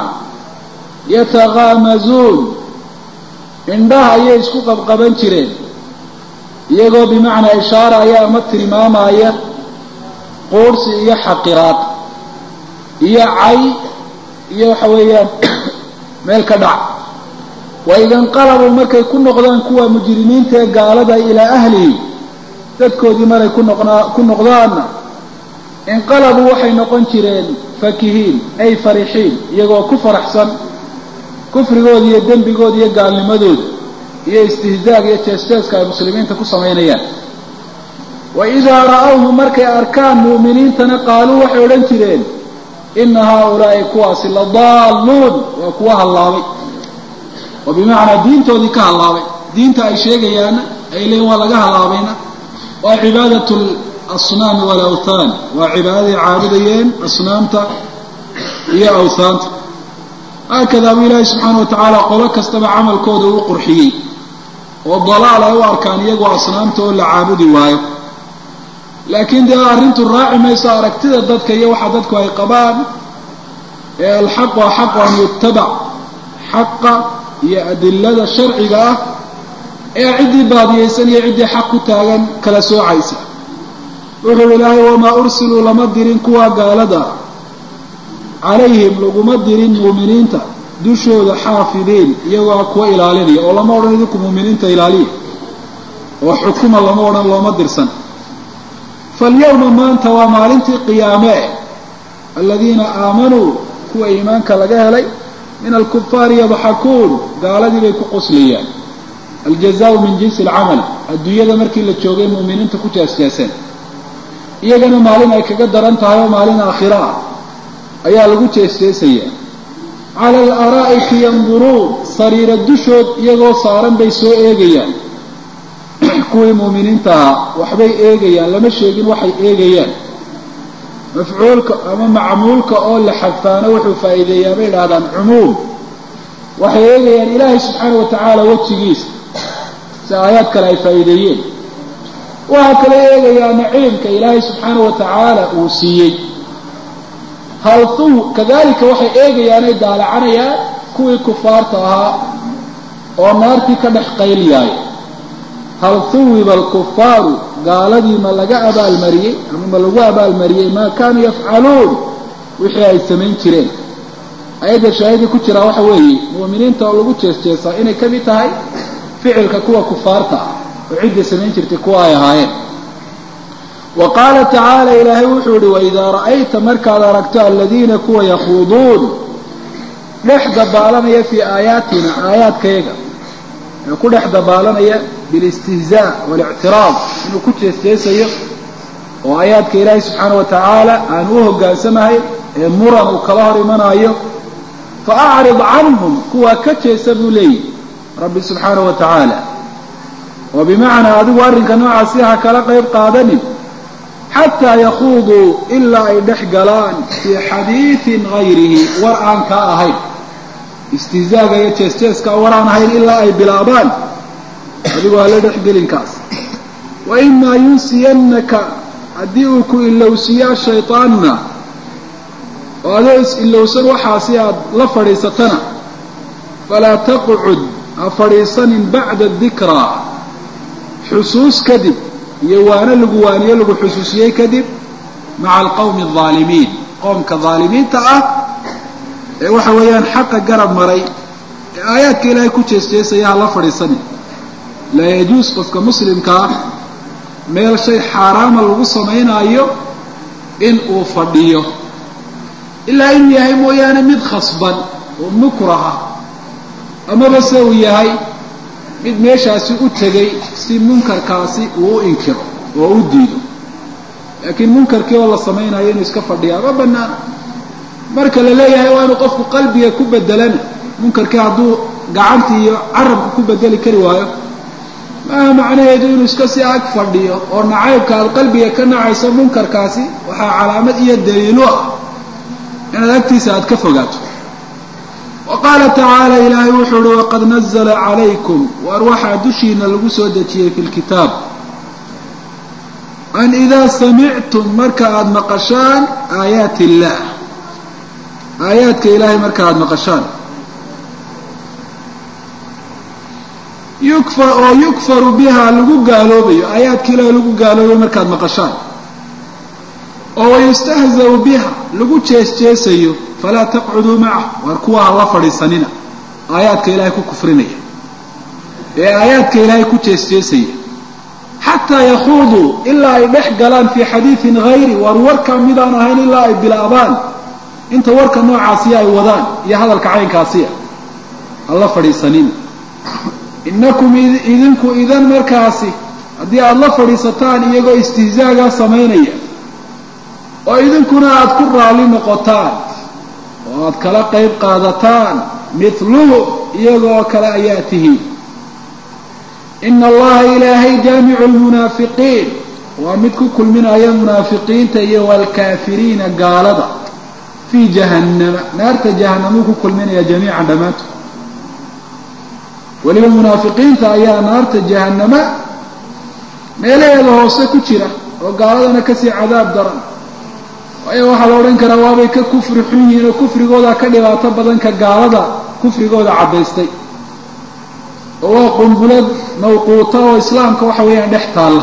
yatakaamazuun indhaha ayay isku qabqaban jireen iyagoo bimacnaa ishaaraya ama tilmaamaya quursi iyo xaqiraad iyo cay iyo waxa weeyaan meel ka dhac waida inqalabuu markay ku noqdaan kuwa mujrimiinta ee gaalada ilaa ahlihi dadkoodii maray ku noqnaa ku noqdaanna inqalabuu waxay noqon jireen fakihiin ay farixiin iyagoo ku faraxsan kufrigooda iyo dembigooda iyo gaalnimadooda iyo istihzaaga iyo jees-jeeska ay muslimiinta ku samaynayaan wa idaa ra'awhu markay arkaan mu'miniintana qaaluu waxay odhan jireen ina haaulaa'i kuwaasi la daalluun waa kuwa hallaabay oo bimacnaa diintoodii ka hallaabay diinta ay sheegayaana ay leeyiin waa laga hallaabayna waa cibaadat asnaami walawthaan waa cibaadaday caabudayeen asnaamta iyo awthaanta haakadaa buu ilaahay subxaana wa tacaala qolo kastaba camalkooda uu qurxiyey oo dalaal ay u arkaan iyagoo asnaamta oo la caabudi waayo laakiin dee arrintu raaci mayso aragtida dadka iyo waxa dadku ay qabaan ee alxaqu axaqu an yutabac xaqa iyo adilada sharciga ah ee ciddii baadiyaysan iyo ciddii xaq ku taagan kala soocaysa wuxuu ilaahay wamaa ursiluu lama dirin kuwa gaalada calayhim laguma dirin muuminiinta dushooda xaafidiin iyagoo kuwa ilaalinaya oo lama odhan idinku muuminiinta ilaaliya oo xukuma lama odhan looma dirsan falyawma maanta waa maalintii qiyaame aladiina aamanuu kuwa iimaanka laga helay min alkufaari yadxakuun gaaladii bay ku qoslayaan aljazaau min jinsi alcamal adduunyada markii la joogay muuminiinta ku jeesjeeseen iyagana maalin ay kaga daran tahay oo maalin aakhiro ah ayaa lagu jeesjeesayaa cala alaraa'iki yanduruun sariira dushood iyagoo saaran bay soo eegayaan kuwii muuminiinta ahaa waxbay eegayaan lama sheegin waxay eegayaan mafcuulka ama macmuulka oo la xadfaano wuxuu faa'iideeyaa bay idhahdaan cumuum waxay eegayaan ilaahay subxaana wa tacaala wejigiisa si aayaad kale ay faa'iideeyeen waxaa kale eegayaa naciimka ilaahay subxaana wa tacaala uu siiyey halthuu kadalika waxay eegayaanay daalacanayaan kuwii kufaarta ahaa oo naartii ka dhex qayliyaaya hal huwiba alkufaaru gaaladii ma laga abaalmariyey ama ma lagu abaalmariyey maa kaanuu yafcaluun wixii ay samayn jireen ayadda shaahida ku jiraa waxa weeye mu'miniinta oo lagu jeesjeesaa inay ka mid tahay ficilka kuwa kufaarta ah oo cidda samayn jirtay kuwa ay ahaayeen wa qaala tacaala ilaahay wuxuu ihi waidaa ra'ayta markaad aragto aladiina kuwa yakhuuduun dhex dabaalanaya fii aayaatina aayaadkayaga ee ku dhex dabaalanaya bilistihzaa walictiraad inuu ku jeesjeesayo oo aayaadka ilaahay subxaana wa tacaala aan u hoggaansamahay ee muran uu kala hor imanaayo fa acrid canhum kuwaa ka jeesa buu leeyihi rabbi subxaana wa tacaala oo bimacnaa adigu arrinka noocaasi ha kala qayb qaadanin xataa yakuuduu ilaa ay dhex galaan fii xadiidin gayrihi war aan kaa ahayn istihzaaga iyo jees-jeeska war aan ahayn ilaa ay bilaabaan adigoo hala dhexgelinkaas wa imaa yunsiyannaka haddii uu ku ilowsiiyo ashaytaanuna oo adoo is-ilowsan waxaasi aad la fadhiisatana falaa taqcud ha fadhiisanin bacda dikraa xusuus kadib iyo waano lagu waaniyo lagu xusuusiyey kadib maca alqawmi aldaalimiin qoomka daalimiinta ah ee waxa weeyaan xaqa garab maray ee aayaadka ilaahay ku jeesjeesaya ha la fadhiisanin laa yajuus qofka muslimka ah meel shay xaaraama lagu samaynaayo in uu fadhiyo ilaa inuu yahay mooyaane mid khasban oo mukraha amaba se uu yahay mid meeshaasi u tegay si munkarkaasi uu u inkiro oo u diido laakiin munkarkii oo la samaynayo inuu iska fadhiyaa ma banaana marka la leeyahay waa inuu qofku qalbiga ku bedelana munkarkii hadduu gacantii iyo carabka ku bedeli kari waayo maaha macnaheedu inuu iska si ag fadhiyo oo nacaybka aad qalbiga ka nacayso munkarkaasi waxaa calaamad iyo daliilo ah inaad agtiisa aad ka fogaato wa qaala tacaala ilaahay wuxuu uhi waqad nazla calaykum waar waxaa dushiina lagu soo dejiyey fi lkitaab an idaa samictum marka aada maqashaan aayaati illaah aayaadka ilaahay marka aada maqashaan yukfar oo yukfaru biha lagu gaaloobayo aayaadka ilaahay lagu gaaloobayo markaad maqashaan oo wayustahzau biha lagu jees-jeesayo falaa taqcuduu macah waar kuwa ha la fadhiisanina aayaadka ilaahay ku kufrinaya ee aayaadka ilaahay ku jees-jeesaya xataa yakuuduu ilaa ay dhex galaan fii xadiidin hayri waar warka midaan ahayn ilaa ay bilaabaan inta warka noocaasiya ay wadaan iyo hadalka caynkaasiya ha la fadhiisanina innakum idinku idan markaasi haddii aada la fadhiisataan iyagoo istihzaagaa samaynaya oo idinkuna aada ku raalli noqotaan oo aada kala qayb qaadataan mithluhu iyagoo kale ayaa tihiin ina allaha ilaahay jaamicu lmunaafiqiin waa mid ku kulminaya munaafiqiinta iyo waalkaafiriina gaalada fii jahannama naarta jahanamuu ku kulminaya jamiican dhammaantood weliba munaafiqiinta ayaa naarta jahannama meelaheeda hoose ku jira oo gaaladana kasii cadaab daran waayo waxaa la odhan karaa waabay ka kufri xun yihiin oo kufrigooda ka dhibaato badan ka gaalada kufrigooda caddaystay oo waa qumbulad mawquuta oo islaamka waxa weeyaan dhex taalla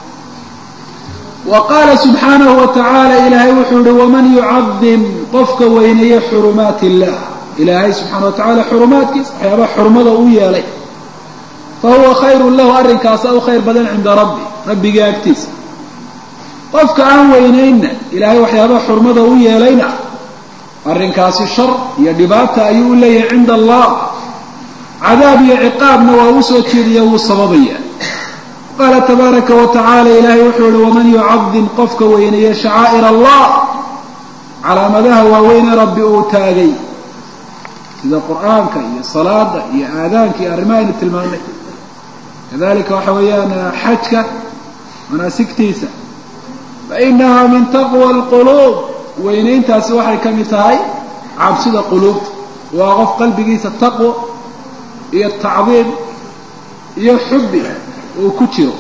wa qaala subxaanahu wa tacaala ilaahay wuxuu yihi waman yucadim qofka weyneeye xurumaat illah ilaahay subxaana wa tacala xurumaadkiisa waxyaabaha xurmada u yeelay fa huwa khayrun lahu arrinkaasa u khayr badan cinda rabbi rabbiga agtiisa qofka aan weynaynna ilaahay waxyaabaha xurmada u yeelayna arrinkaasi shar iyo dhibaata ayuu u leeyahay cinda allah cadaab iyo ciqaabna waa u soo jeediya wuu sababaya qaala tabaaraka wa tacaala ilaahay wuxuu ihi waman yucadim qofka weyneeye shacaa'ir allah calaamadaha waaweyne rabbi uu taagay sida qur'aanka iyo salaada iyo aadaanka iyo arrimaha aynu tilmaanay kadalika waxa weeyaan xajka manaasigtiisa fainaha min taqwa alquluub weynayntaasi waxay ka mid tahay cabsida quluubta waa qof qalbigiisa taqwo iyo tacdiim iyo xubbi uu ku jiro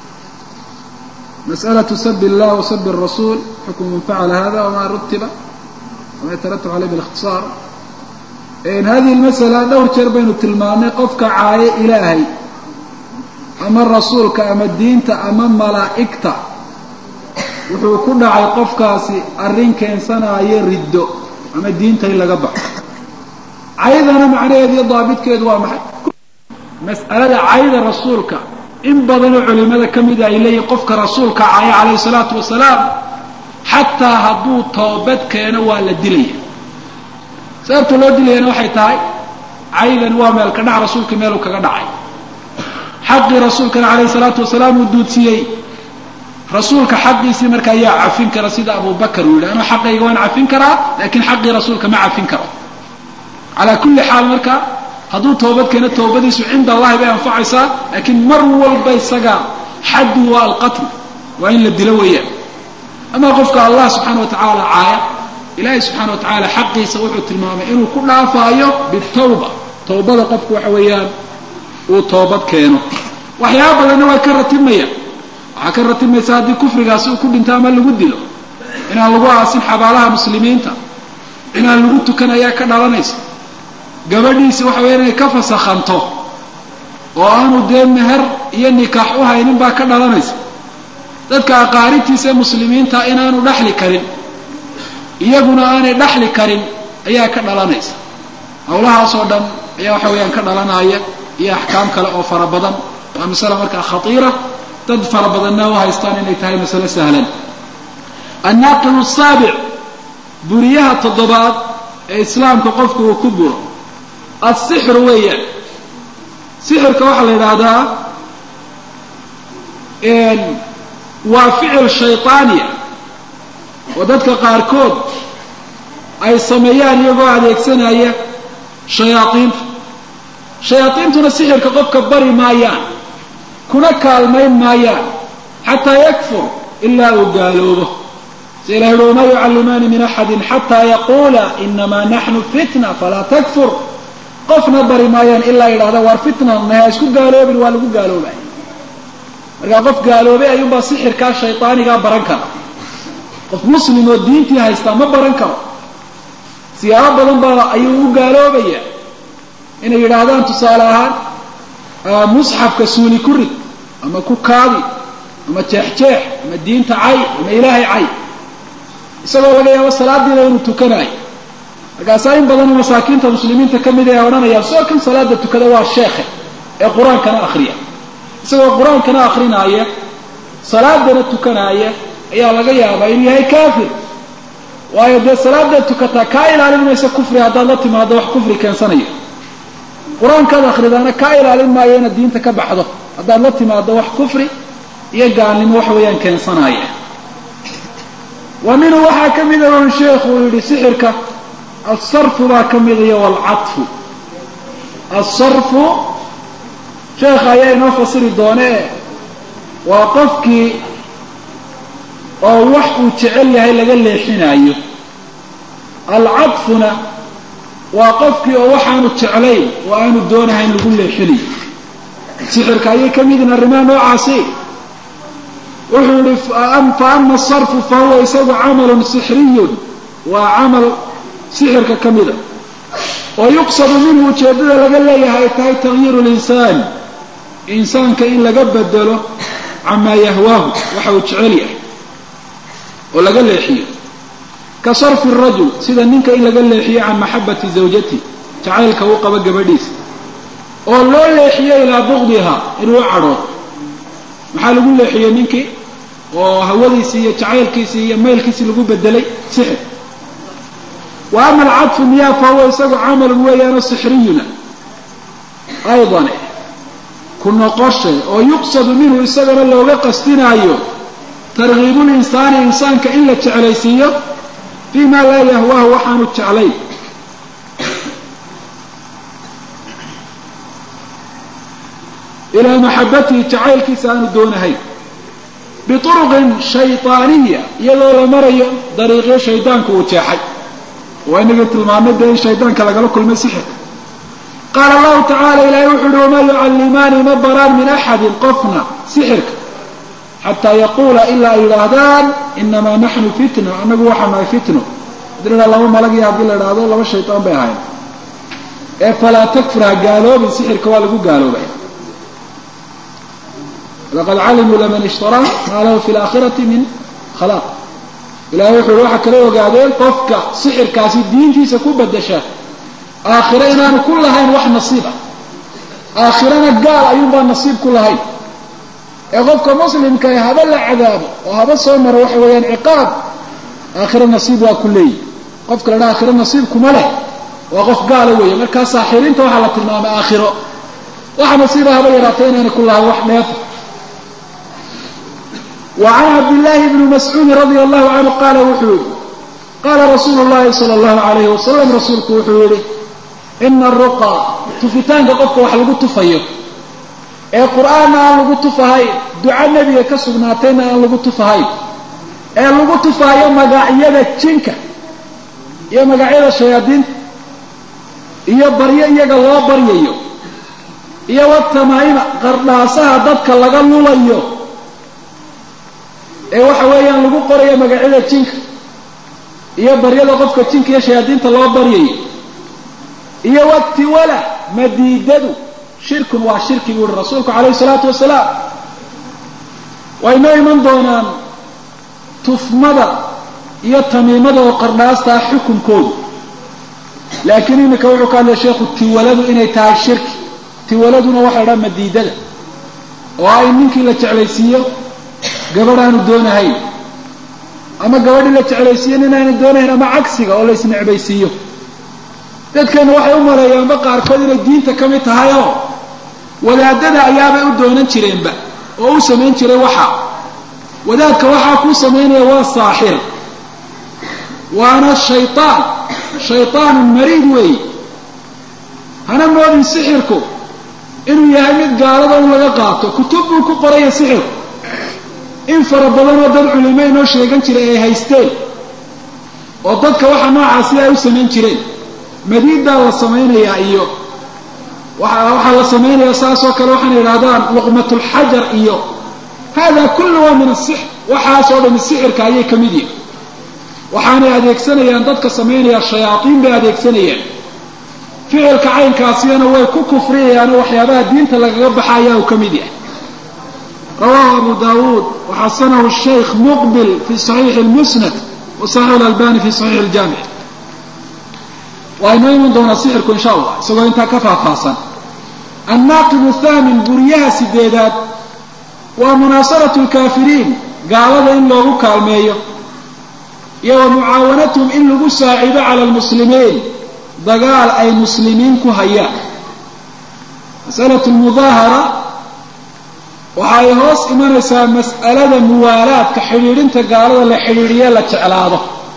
masأlaة sab الlah وsab الrasuul xukm man facala hada wma rutiba wama yataratab aleyh bاlاkhtiصaar hadihi اlmasأla dhowr jeer baynu tilmaamnay qofka caayo ilaahay ama rasuulka ama diinta ama malaa'igta wuxuu ku dhacay qofkaasi arrin keensanaayo riddo ama diinta in laga baxo caydana macnaheedu iyo daabitkeedu waa maxay mas'alada cayda rasuulka in badanoo culimada ka mida ay leeyihin qofka rasuulka caya calayhi salaatu wasalaam xataa hadduu toobad keeno waa la dilaya sababta loo dilayana waxay tahay caydan waa meel ka dhac rasuulka meeluu kaga dhacay xaqii rasuulkana calayhi salaatu wasalaam uu duudsiiyey rasuulka xaqiisii marka ayaa cafin kara sida abubakar uu yidhi anuu xaqayga waan cafin karaa laakiin xaqii rasuulka ma cafin karo calaa kulli xaal marka hadduu toobad keeno toobadiisu cinda allahi bay anfacaysaa laakiin mar walba isaga xaddu waa alqatl waa in la dilo weeyaan amaa qofka allah subxaana wa tacaala caaya ilaahay subxaana wa tacaala xaqiisa wuxuu tilmaamay inuu ku dhaafaayo bitawba tawbada qofku waxa weeyaan uu toobad keeno waxyaaba badanna waa ka ratibmaya waxaa ka ratibmaysa haddii kufrigaasi uu ku dhinto ama lagu dilo inaan lagu aasin xabaalaha muslimiinta inaan lagu tukan ayaa ka dhalanaysa gabadhiisi waxa weya inay ka fasakhanto oo aanu dee meher iyo nikaax u haynin baa ka dhalanaysa dadka aqaaribtiisa ee muslimiinta inaanu dhaxli karin iyaguna aanay dhaxli karin ayaa ka dhalanaysa hawlahaasoo dhan ayaa waxa weeyaan ka dhalanaya iyo axkaam kale oo fara badan waa masale markaa khatiira dad fara badanna u haystaan inay tahay masale sahlan annaaqilu saabic buriyaha toddobaad ee islaamka qofku uu ku buro asixru weeyaan sixirka waxaa la yidhaahdaa waa ficil shayطaaniya oo dadka qaarkood ay sameeyaan iyagoo adeegsanaya shayaaiinta shayaaiintuna sixirka qofka bari maayaan kuna kaalmayn maayaan xataa yakfur ilaa uu gaaloobo si ilahi uhi wamaa yucallimaani min axadi xataa yaquula inamaa naxnu fitna falaa takfur qofna bari maayaan ilaa yidhahda waar fitna naha isku gaaloobin waa lagu gaaloobay markaa qof gaaloobay ayuunbaa sixirkaa shaydaanigaa baran kara qof muslim oo diintii haystaa ma baran karo siyaabo badan baa ayuu u gaaloobaya inay yidhaahdaan tusaale ahaan musxafka suuli ku rid ama ku kaadi ama jeexjeex ama diinta cay ama ilaahay cay isagoo laga yaabo salaadiina inuu tukanayo markaasaa in badanoo masaakiinta muslimiinta ka mid ay odhanayaan soo kan salaada tukada waa sheekhe ee qur-aankana akhriya isagoo qur-aankana akrinaaya salaadana tukanaaya ayaa laga yaabaa inuu yahay kaafir waayo dee salaadaad tukataa kaa ilaalin maysa kufri haddaad la timaado wax kufri keensanaya qur-aankaad akhridaana kaa ilaalin maayo inaad diinta ka baxdo haddaad la timaado wax kufri iyo gaalnimo wax weeyaan keensanaya wa minhu waxaa ka mida un sheekhu uu yidhi sixirka alsarfu baa ka mida iyo walcadfu alsarfu sheekha ayaa inoo fasiri doonee waa qofkii oo wax uu jecel yahay laga leexinaayo alcadfuna waa qofkii oo waxaanu jeclayn oo aanu doonahayn lagu leexinayo sixirka ayay ka midin arrimaha noocaasi wuxuu yihi fa ama asarfu fa huwa isagu camalun sixriyun waa camal sixirka ka mida oo yuqsadu minhu ujeeddada laga leeyahay ay tahay tagyiiru linsaan insaanka in laga bedelo camaa yahwaahu waxa uu jecel yahay oo laga leexiyo ka sarfi rajul sida ninka in laga leexiyo can maxabati zawjati jacaylka uu qabo gabadhiisa oo loo leexiyo ilaa buqdiha inuu u cadhoodo maxaa lagu leexiyey ninkii oo hawadiisii iyo jacaylkiisii iyo maylkiisii lagu bedelay sixir wa ama alcadfu miyaa fa huwa isagu camalun weeyaanoo sixriyuna aydan ku noqoshe oo yuqsadu minhu isagana looga qasdinaayo tarkiibu linsaani insaanka in la jeclaysiiyo fii maa laa yahwaahu waxaanu jeclayn ilaa maxabatihi jacaylkiisa aanu doonahayn biuruqin shayطaaniya iyadoo la marayo dariiqyo shaydaanku uu jeexay waa inagii tilmaamay dee in shaydaanka lagala kulmay sixirka qaala allahu tacala ilaahay wuxu uhi wamaa yucallimaani ma baraan min axadin qofna sixirka xataa yaquula ilaa ay yidhaahdaan inamaa naxnu fitna annagu waxaa nahay fitno hadii la laba malagii haddii la idhaahdo laba shaytaan bay ahayn ee falaa takfur ha gaaloobin sixirka waa lagu gaaloobay laqad calimuu laman ishtaraa maa lahu fi laakhirati min khalaaq ilahay wuxu uhi waxaa kala ogaadeen qofka sixirkaasi diintiisa ku bedasha aakhiro inaanu ku lahayn wax nasiib ah aakhirana gaal ayuunbaa nasiib ku lahayn ee qofka muslimkae haba la cadaabo oo haba soo maro waxa weeyaan ciqaab aakhiro nasiib waa ku leeyihi qofka la dhaha aakhiro nasiib kuma leh waa qof gaala weeye markaa saaxiriinta waxaa la tilmaamay aakhiro waxa nasiiba haba yaraatay inaanay ku lahayn wax dheefa وعn cabdاللahi بن mascuudi radي الlahu canhu qaala wuxuu yihi qaala rasuulu الlahi salى الlahu عalayh wasalam rasuulku wuxuu yihi ina الruqa tufitaanka qofka wax lagu tufayo ee qur'aanna aan lagu tufahayn duco nebiga ka sugnaatayna aan lagu tufahayn ee lagu tufahayo magacyada jinka iyo magacyada shayaadiinta iyo baryo iyaga loo baryayo iyo watamaa'ima qardhaasaha dadka laga lulayo ee waxa weeyaan lagu qorayo magacyada jinka iyo baryada qofka jinka iyo shayaadiinta loo baryayo iyo watiwala madiidadu shirkun waa shirki buu uhi rasuulku calayhi salaatu wasalaam way noo iman doonaan tufmada iyo tamiimada oo qardhaastaa xukunkoodu laakiin iminka wuxuu ka hadlaya sheekhu tiwaladu inay tahay shirki tiwaladuna waxa la dhaha madiidada oo ah in ninkii la jeclaysiiyo gabadh aanu doonahayn ama gabadhii la jeclaysiiyo nin aanu doonahayn ama cagsiga oo la isnecbaysiiyo dadkana waxay u maleeyaanba qaarkood inay diinta ka mid tahay oo wadaadada ayaabay u doonan jireenba oo u samayn jiray waxa wadaadka waxaa kuu samaynaya waa saaxir waana shaytaan shaytaanun mariid weeye hana moodin sixirku inuu yahay mid gaalada un laga qaato kutub buu ku qoraya sixirku in fara badanoo dad culimo inoo sheegan jiray ay haysteen oo dadka waxa noocaasi ay u samayn jireen madiidaa la samaynayaa iyo waxaa la samaynayaa saasoo kale waxaana yidhahdaan luqmatulxajar iyo hada kullu waa min asixr waxaasoo dhami sixirka ayay ka mid yihin waxaanay adeegsanayaan dadka samaynaya shayaaiin bay adeegsanayaan ficilka caynkaasiyana way ku kufriyayaanoo waxyaabaha diinta lagaga baxa ayaa uu ka mid yahay rawahu abu dawuud waxasanahu shaykh muqbil fi saxiixi lmusnad wa saxiix lalbani fi saxiix ljaamic waa inoo iman doonaa sixirku insha allah isagoo intaa ka faahfaahsan annaaqibu thaamin guryaha sideedaad waa munaasaratu lkaafiriin gaalada in loogu kaalmeeyo iyo wa mucaawanatuhum in lagu saacido cala lmuslimiin dagaal ay muslimiin ku hayaan masalatu lmudaahara waxa ay hoos imanaysaa mas'alada muwaalaadka xidhiidhinta gaalada la xidhiidhiye la jeclaado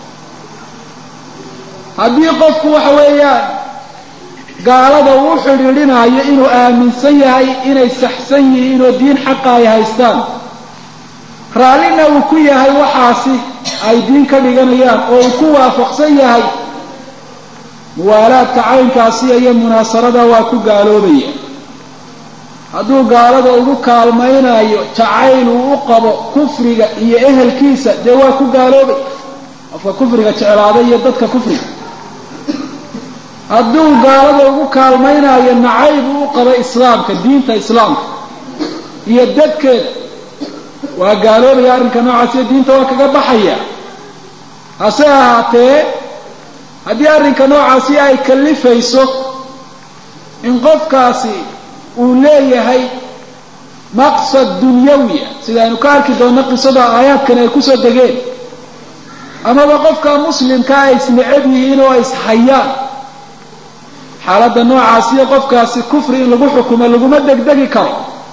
haddii qofku waxa weeyaan gaalada uu xidhiidhinayo inuu aaminsan yahay inay saxsan yihiin oo diin xaqa ay haystaan raallina uu ku yahay waxaasi ay diin ka dhiganayaan oo uu ku waafaqsan yahay muwaalaadka caynkaasi iyo munaasarada waa ku gaaloobaya hadduu gaalada ugu kaalmaynayo jacayl uu u qabo kufriga iyo ehelkiisa dee waa ku gaaloobay qofka kufriga jeclaaday iyo dadka kufriga hadduu gaalada ugu kaalmaynayo nacayb uu u qabo islaamka diinta islaamka iyo dadkeeda waa gaaloobaya arrinka noocaasiyo diinta waa kaga baxaya hase ahaatee haddii arrinka noocaasi ay kallifayso in qofkaasi uu leeyahay maqsad dunyawiya sida aynu ka arki doonno qisada aayaadkan ay kusoo degeen amaba qofka muslimka ay isnecab yihiin oo ay ishayaan xaaladda noocaasiyo qofkaasi kufri in lagu xukumo laguma degdegi karo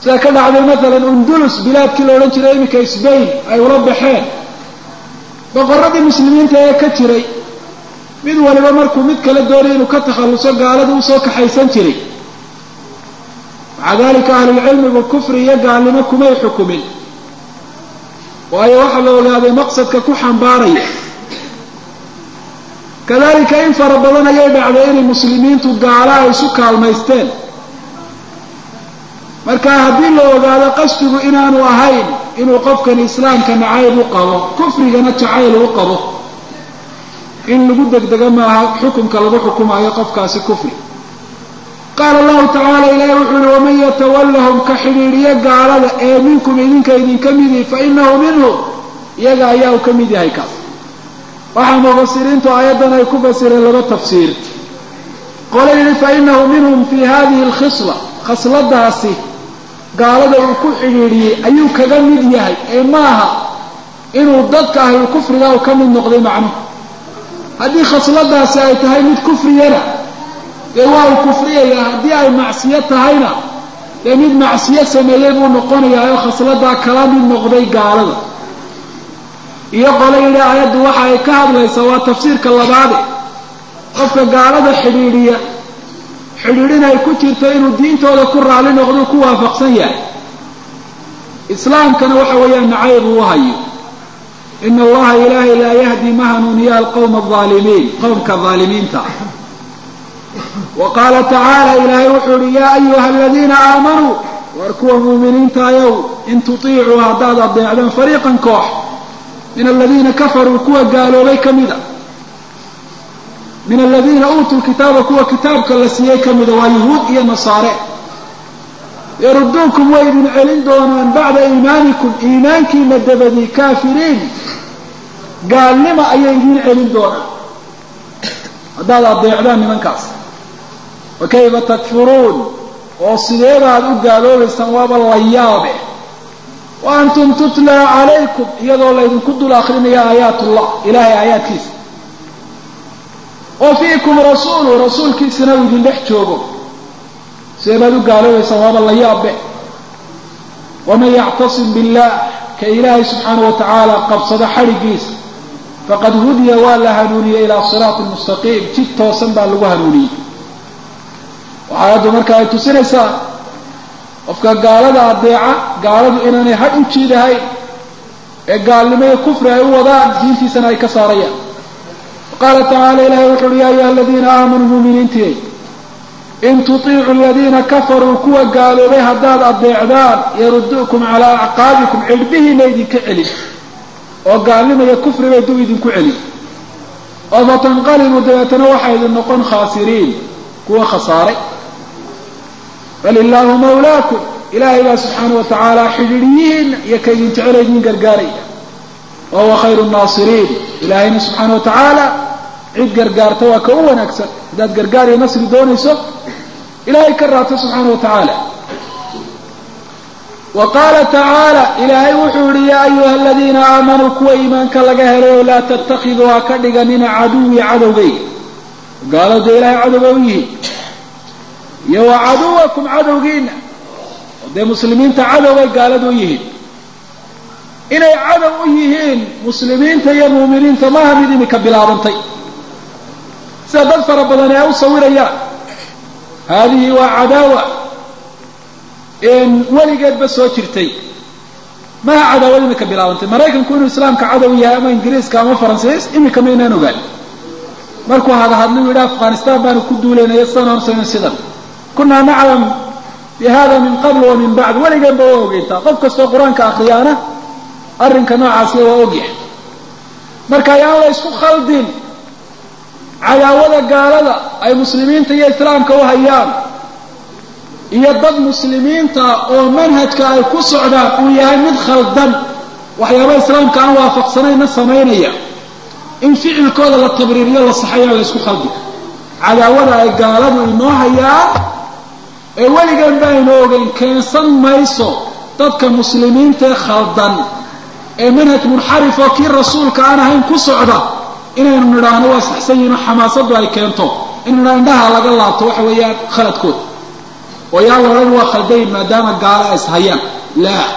sida ka dhacday maalan undulus bilaadkii la odhan jiray iminka sbain ay ula baxeen boqoradii muslimiinta ee ka jiray mid waliba markuu mid kala doonay inuu ka takhalluso gaalada usoo kaxaysan jiray maca dalika ahlulcilmigu kufri iyo gaalnimo kumay xukumin waayo waxaa la ogaaday maqsadka ku xambaaraya kadalika in fara badan ayay dhacday inay muslimiintu gaala ay isu kaalmaysteen marka haddii la ogaado qasdigu inaanu ahayn inuu qofkan islaamka nacayb u qabo kufrigana jacayl u qabo in lagu degdego maaha xukumka lagu xukumayo qofkaasi kufri qaala allahu tacaala ilaahi wuxuu yihi waman yatawallahum ka xidhiidhiyo gaalada ee minkum idinka idinka midi fa inahu minhum iyaga ayaa uu ka mid yahay kaas waxaa mufasiriintu aayaddan ay ku fasireen laba tafsiir qole yidhi fa inahu minhum fi hadihi alkhisla khasladaasi gaalada uu ku xidhiidhiyey ayuu kaga mid yahay ee maaha inuu dadka ahlu kufriga u ka mid noqday macnuhu haddii khasladaasi ay tahay mid kufriyana dee waa uu kufriyayaa haddii ay macsiyo tahayna dee mid macsiyo sameeyey buu noqonayaa oo khasladaa kala mid noqday gaalada iyo qole yidhi aayaddu waxa ay ka hadlaysaa waa tafsiirka labaade qofka gaalada xidhiidhiya xidhiidhin ay ku jirto inuu diintooda ku raali noqdo ku waafaqsan yahay islaamkana waxa weeyaan nacayb uu hayo ina allaha ilaahay laa yahdi ma hanuuniya alqowma alaalimiin qowmka aalimiinta wa qaala tacaala ilaahay wuxuu uhi yaa ayuha aladiina aamanuu waar kuwa muuminiintaayow in tutiicuu haddaad adeecdaan fariiqan koox min aladiina kafaruu kuwa gaaloobay ka mida min aladiina uutuu kitaaba kuwa kitaabka la siiyey ka mida waa yuhuud iyo nasaare yaruduukum way idin celin doonaan bacda iimaanikum iimaankiina dabadii kaafiriin gaalnima ayay idin celin doonaan haddaad adeecdaan nimankaas wa kayfa takfuruun oo sideedaad u gaaloobaysaan waaba la yaabe wa antum tutlaa calaykum iyadoo laydinku dul akrinaya aayaatullah ilaahay aayaadkiisa wa fiikum rasuulu rasuulkiisana uu idin dhex joogo sideebaad u gaaloobaysaan waaba la yaabe waman yactasim billah ka ilaahay subxaana wa tacaala qabsado xadhigiisa faqad hudiya waa la hanuuniyey ilaa siraati mustaqiim jid toosan baa lagu hanuuniyey waxaayaddu marka ay tusinaysaa qofka gaalada adeeca gaaladu inaanay hadh u jiidahayn ee gaalnimo iyo kufri ay u wadaan diintiisana ay ka saarayaan qaala tacaala ilahay wuxu uhi ya ayuha aladiina aamanuu muuminiintiy in tutiicu aladiina kafaruu kuwa gaaloobay haddaad adeecdaan yaruduukum calaa acqaabikum cidhbihiina idinka celin oo gaalnimo iyo kufri bay dub idinku celin oo fatanqalibuu dabeetana waxay idin noqon khaasiriin kuwa khasaaray bal illaahu mawlaakum ilaahay baa subxaana wa tacaala xidhiidhiyihiina iyo ka idin jecela idin gargaaraya wa huwa khayru nnaasiriin ilaahayna subxaana wa tacaala cid gargaarta waa ka u wanaagsan haddaad gargaar iyo nasri doonayso ilaahay ka raata subxaana wa tacaala wa qaala tacaala ilaahay wuxuu yihi yaa ayuha aladiina aamanuu kuwa iimaanka laga helayo laa tattakiduu ha ka dhiganina caduwii cadowgayga gaalada ilaahay cadowga u yihiin iyo wa caduwakum cadowgiina oo dee muslimiinta cadowbay gaalada u yihiin inay cadow u yihiin muslimiinta iyo muuminiinta maaha mid imika bilaabantay sida dad fara badan ee u sawirayaan haadihi waa cadaawa weligeedba soo jirtay maha cadaawad imika bilaabantay maraykanku inuu islaamka cadow yahay ama ingiriiska ama faransiis imika maynaan ogaan markuu hadahadlu yidhi afghanistan baanu ku duulaynaya sidan ansayno sidan kunaa naclam bi hada min qabl wa min bacd weligeenba waa ogeyntaa qof kastoo qur-aanka akriyaana arrinka noocaasiya waa ogyahay marka ayaan la isku khaldin cadaawada gaalada ay muslimiinta iyo islaamka u hayaan iyo dad muslimiinta oo manhajka ay ku socdaan uu yahay mid khaldan waxyaaba islaamka aan waafaqsanayna samaynaya in ficilkooda la tabriiriyo la saxayaa la ysku khaldi cadaawada ay gaaladu inoo hayaan ee weligan ba aynu ogeyn keensan mayso dadka muslimiintae khaldan ee manhaj munxarif oo kii rasuulka aan ahayn ku socda inaynu nidhaahno waa saxsan yihin oo xamaasadu ay keento in nidhaa indhaha laga laabto waxa weeyaan khaladkooda oo yaa la odhan waa khaldayn maadaama gaalo ay ishayaan laa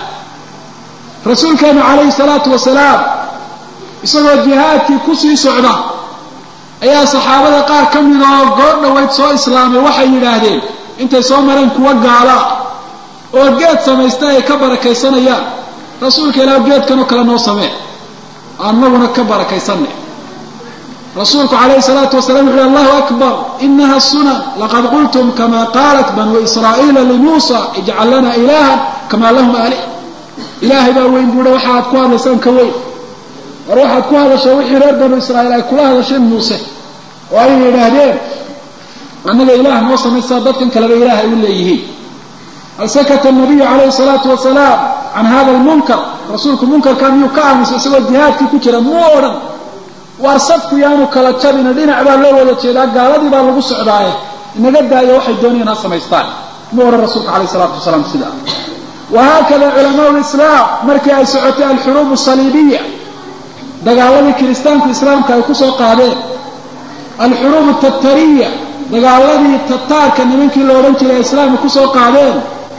rasuulkeenu calayhi salaatu wasalaam isagoo jihaadkii kusii socda ayaa saxaabada qaar ka mid oo goor dhoweyd soo islaamay waxay yidhaahdeen intay soo mareen kuwa gaala oo geed samaysta ay ka barakaysanayaan rasuulka ilaah geedkanoo kale noo samee annaguna ka barakaysanay rasuulku calayhi salaatu wasalaam wuxu uhi allahu akbar inaha sunan laqad qultum kama qaalat banuu israa'iila limuusa ijcal lana ilaahan kamaa lahum aalih ilaahay baa weyn buuhi waxaad ku hadlaysaan ka weyn war waxaad ku hadashaa wixii reer banu israa'iil ay kula hadasheen muuse oo ay yidhaahdeen annaga ilaah noo samaysaa dadkan kaleba ilaah ay u leeyihiin hal sakata nabiyu calayhi salaatu wasalaam can hada almunkar rasuulku munkarkaa miyuu ka aamusay isagoo jihaadkii ku jira muu odhan waar safku yaanu kala jabina dhinac baa loo wada jeedaa gaaladii baa lagu socdaaye inaga daayo waxay doonayaan ha samaystaan muu odhan rasuulka calayhi salaatu wasalaam sidaa wahaakada culamaau lislaam markii ay socotay alxuruub asaliibiya dagaaladii kiristaanku islaamka ay kusoo qaadeen alxuruub tatariya dagaaladii tataarka nimankii la odhan jiray islaamka kusoo qaadeen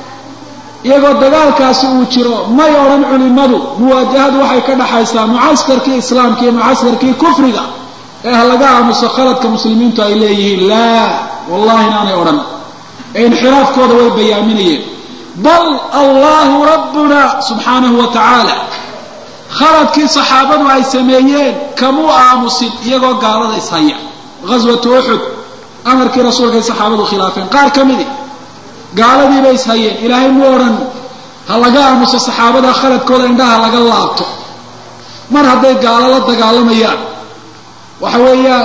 iyagoo dagaalkaasi uu jiro may odhan culimadu muwaajahadu waxay ka dhaxaysaa mucaskarkii islaamka iyo mucaskarkii kufriga ee ha laga aamuso khaladka muslimiintu ay leeyihiin laa wallahi inaanay odhan ee inxiraafkooda way bayaaminayeen bal allahu rabbuna subxaanahu wa tacaala khaladkii saxaabadu ay sameeyeen kamuu aamusin iyagoo gaalada ishaya ghaswatu uxud amarkii rasuulkay saxaabadu khilaafeen qaar ka midi gaaladiiba ishayeen ilaahay mu odhan ha laga aamuso saxaabada khaladkooda indhaha laga laabto mar hadday gaalo la dagaalamayaan waxa weeyaan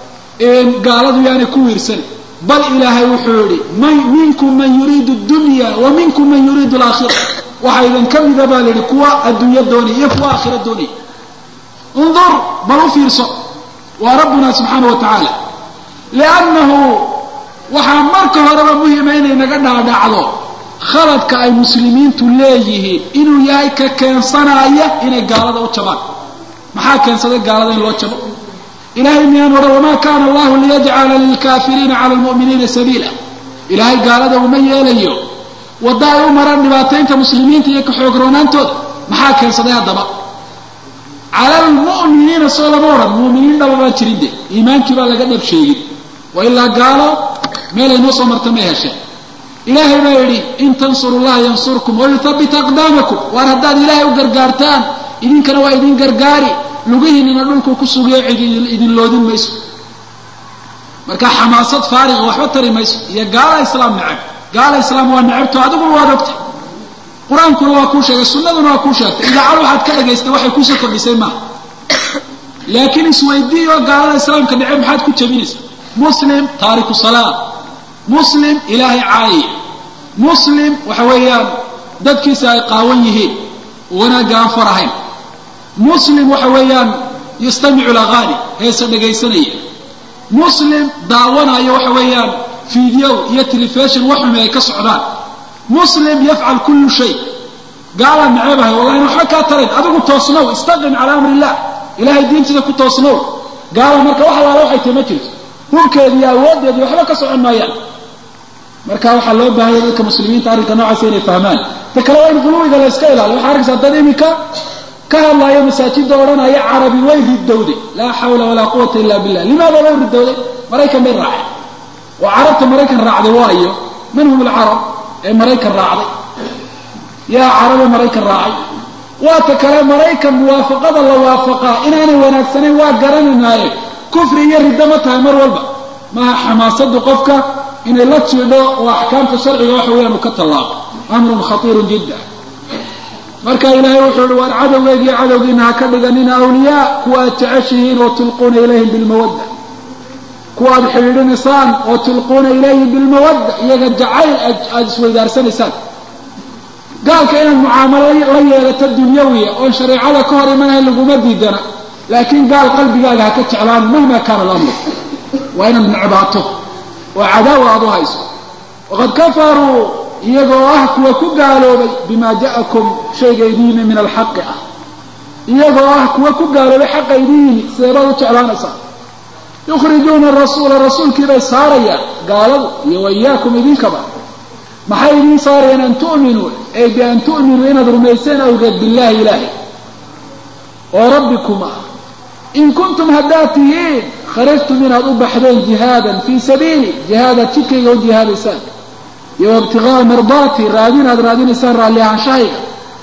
gaaladu yaanay ku wiirsan bal ilaahay wuxuu yihi minkum man yuriidu dunya wa minkum man yuriidu alaakhira waxaa idin ka mida baa layihi kuwa adduunyo doonaya iyo kuwa aakhira doonaya undur bal u fiirso waa rabbuna subxaana wa tacaala liannahu waxaa marka horeba muhima inay naga dhaadhacdo khaladka ay muslimiintu leeyihiin inuu yahay ka keensanaya inay gaalada u jabaan maxaa keensaday gaalada in loo jabo ilahay miyaan odhan wamaa kaana allahu liyajcala lilkaafiriina cala lmu'miniina sabiila ilaahay gaalada uma yeelayo wadda ay u maraan dhibaataynta muslimiinta iyo ka-xoogroonaantooda maxaa keensaday haddaba cala almu'miniina soo lama odhan mu'miniin dhaba baan jirin de iimaankii baa laga dhab sheegin wa ilaa gaalo meelay noo soo marta may hesheen ilaahay baa yidhi in tansuru llaha yansurkum wayuthabbit aqdaamakum waar haddaad ilaahay u gargaartaan idinkana waa idin gargaari lugihiinana dhulku ku sugiyo cid idin loodin mayso marka xamaasad faariqa waxba tari mayso iyo gaala islaam necab gaala islaam waa necabto adiguna waad ogtay qur-aankuna waa kuu sheegay sunnaduna waa kuu sheegtay idaacad waxaad ka dhagaystay waxay kuusoo kordhisay maaha laakiin isweydiiyo gaalada islaamka necab maxaad ku jabinaysaa muslim taariku salaa muslim ilaahay caayaya muslim waxa weeyaan dadkiisa ay qaawan yihiin wanaagga aan farahayn muslim waxa weeyaan yastamicu lagaani heese dhagaysanaya muslim daawanayo waxa weeyaan fiideo iyo telefishon waxumi ay ka socdaan muslim yafcal kullu shay gaalaan naceebahay wallahi waxba kaa tarayn adigu toosnow istaqim cala amri illah ilahay diintiisa ku toosnow gaala marka wax alaala waxay tahy ma jirto hubkeedi iyo awooddeedi waxba ka socon maayaan marka waxaa loo baahanya dadka muslimiinta arrinka noocaasa inay fahmaan ta kale waa in quluwiga la iska ilaaliyo waxaa arkaysaa dad iminka ka hadlaayo masaajida odhanaya carabi way ridowday laa xawla walaa quwata illa billah limaada way ridowday maraykan bay raaceen oo carabta maraykan raacday waayo man hum alcarab ee maraykan raacday yaa carabe maraykan raacay waa ta kale maraykan muwaafaqada la waafaqaa inaanay wanaagsanayn waa garananaaye kufri iyo riddo ma tahay mar walba maha xamaasadu qofka inay la jiidho oo axkaamta sharciga waxa weeyaan uu ka tallaabo amrun khatiirun jidda marka ilaahay wuxuu ihi waar cadowgeegiyo cadowgiina ha ka dhiganina awliyaa kuwa aad jeceshihiin oo tulquuna ilayhim bilmawadda kuwa aad xidhiidhinaysaan oo tulquuna ilayhim bilmawadda iyaga jacayl aada isweydaarsanaysaan gaalka inaad mucaamalo la yeelato dunyawiya oon shareecada ka hor imanahayn laguma diidana laakiin gaal qalbigaaga ha ka jeclaan mahma kaana alamru waa inaad necbaato oo cadaawa aad u hayso waqad kafaruu iyagoo ah kuwa ku gaaloobay bima ja'akum shayga idin yimi min alxaqi ah iyagoo ah kuwa ku gaaloobay xaqa idin yimi sideebaad u jeclaanaysaa yukhrijuuna rasuula rasuulkiibay saarayaan gaaladu iyo waiyaakum idinkaba maxay idiin saarayeen an tu'minuu ay bian tu'minuu inaad rumayseen awgeed billaahi ilaahay oo rabbikum ah in kuntum haddaad tihiin kharajtum inaad u baxdeen jihaadan fii sabiili jihaadaad jidkayga u jihaadaysaan iyo ibtiqaa'a mardaati raadin aad raadinaysaan raalli ahaanshahayga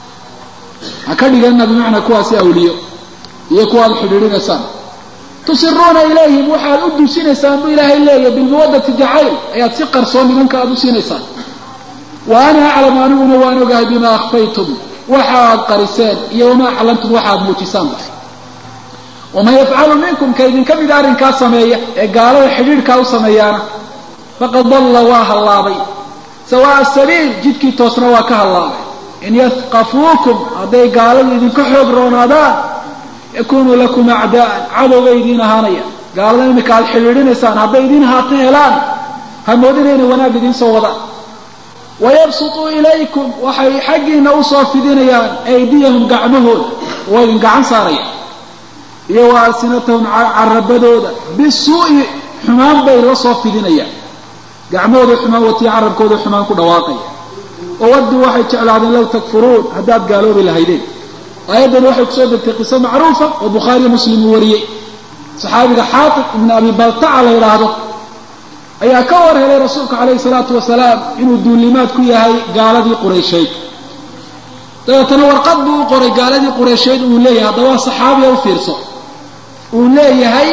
ha ka dhigana bimacnaa kuwaasi awliyo iyo kuwaad xidhiidhinaysaan tusiruuna ilayhim waxaad u dusinaysaan buu ilaahay leeyahy bilmawadati jacayl ayaad si qarsoon nimanka aad u siinaysaan wa ana aclamu aniguna waan ogahay bimaa akhfaytum waxa aad qariseen iyo wamaa aclamtum waxa aad muujisaanba waman yafcalu minkum ka idinka mida arrinkaa sameeya ee gaalada xidhiidhkaa u sameeyaana faqad dalla waa hallaabay sawaa'a sabiil jidkii toosna waa ka hallaabay in yafqafuukum hadday gaaladu idinka xoog roonaadaan yakunuu lakum acdaa'an cadowbay idiin ahaanaya gaalada imika aad xidhiidhinaysaan hadday idiin haato helaan hamoodina inay wanaag idiin soo wadaan wayabsutuu ilaykum waxay xaggiina usoo fidinayaan aydiyahum gacmahooda waa idin gacan saarayaan iyo wa alsinatahum carabadooda bisuu'i xumaan bay la soo fidinayaan gacmahooda xumaan watiya carabkooda xumaan ku dhawaaqaya wawadduu waxay jeclaadeen low takfuruun haddaad gaaloobi lahaydeen aayaddani waxay kusoo degtay qiso macruufa oo bukhaariyo muslim uu wariyey saxaabiga xaatib ibn abi baltaca la yidhaahdo ayaa ka war helay rasuulka calayhi salaatu wasalaam inuu duulimaad ku yahay gaaladii qureysheed dabeetana warqad buu u qoray gaaladii qureysheed uu leeyahay haddaba saxaabiya u fiirso uu leeyahay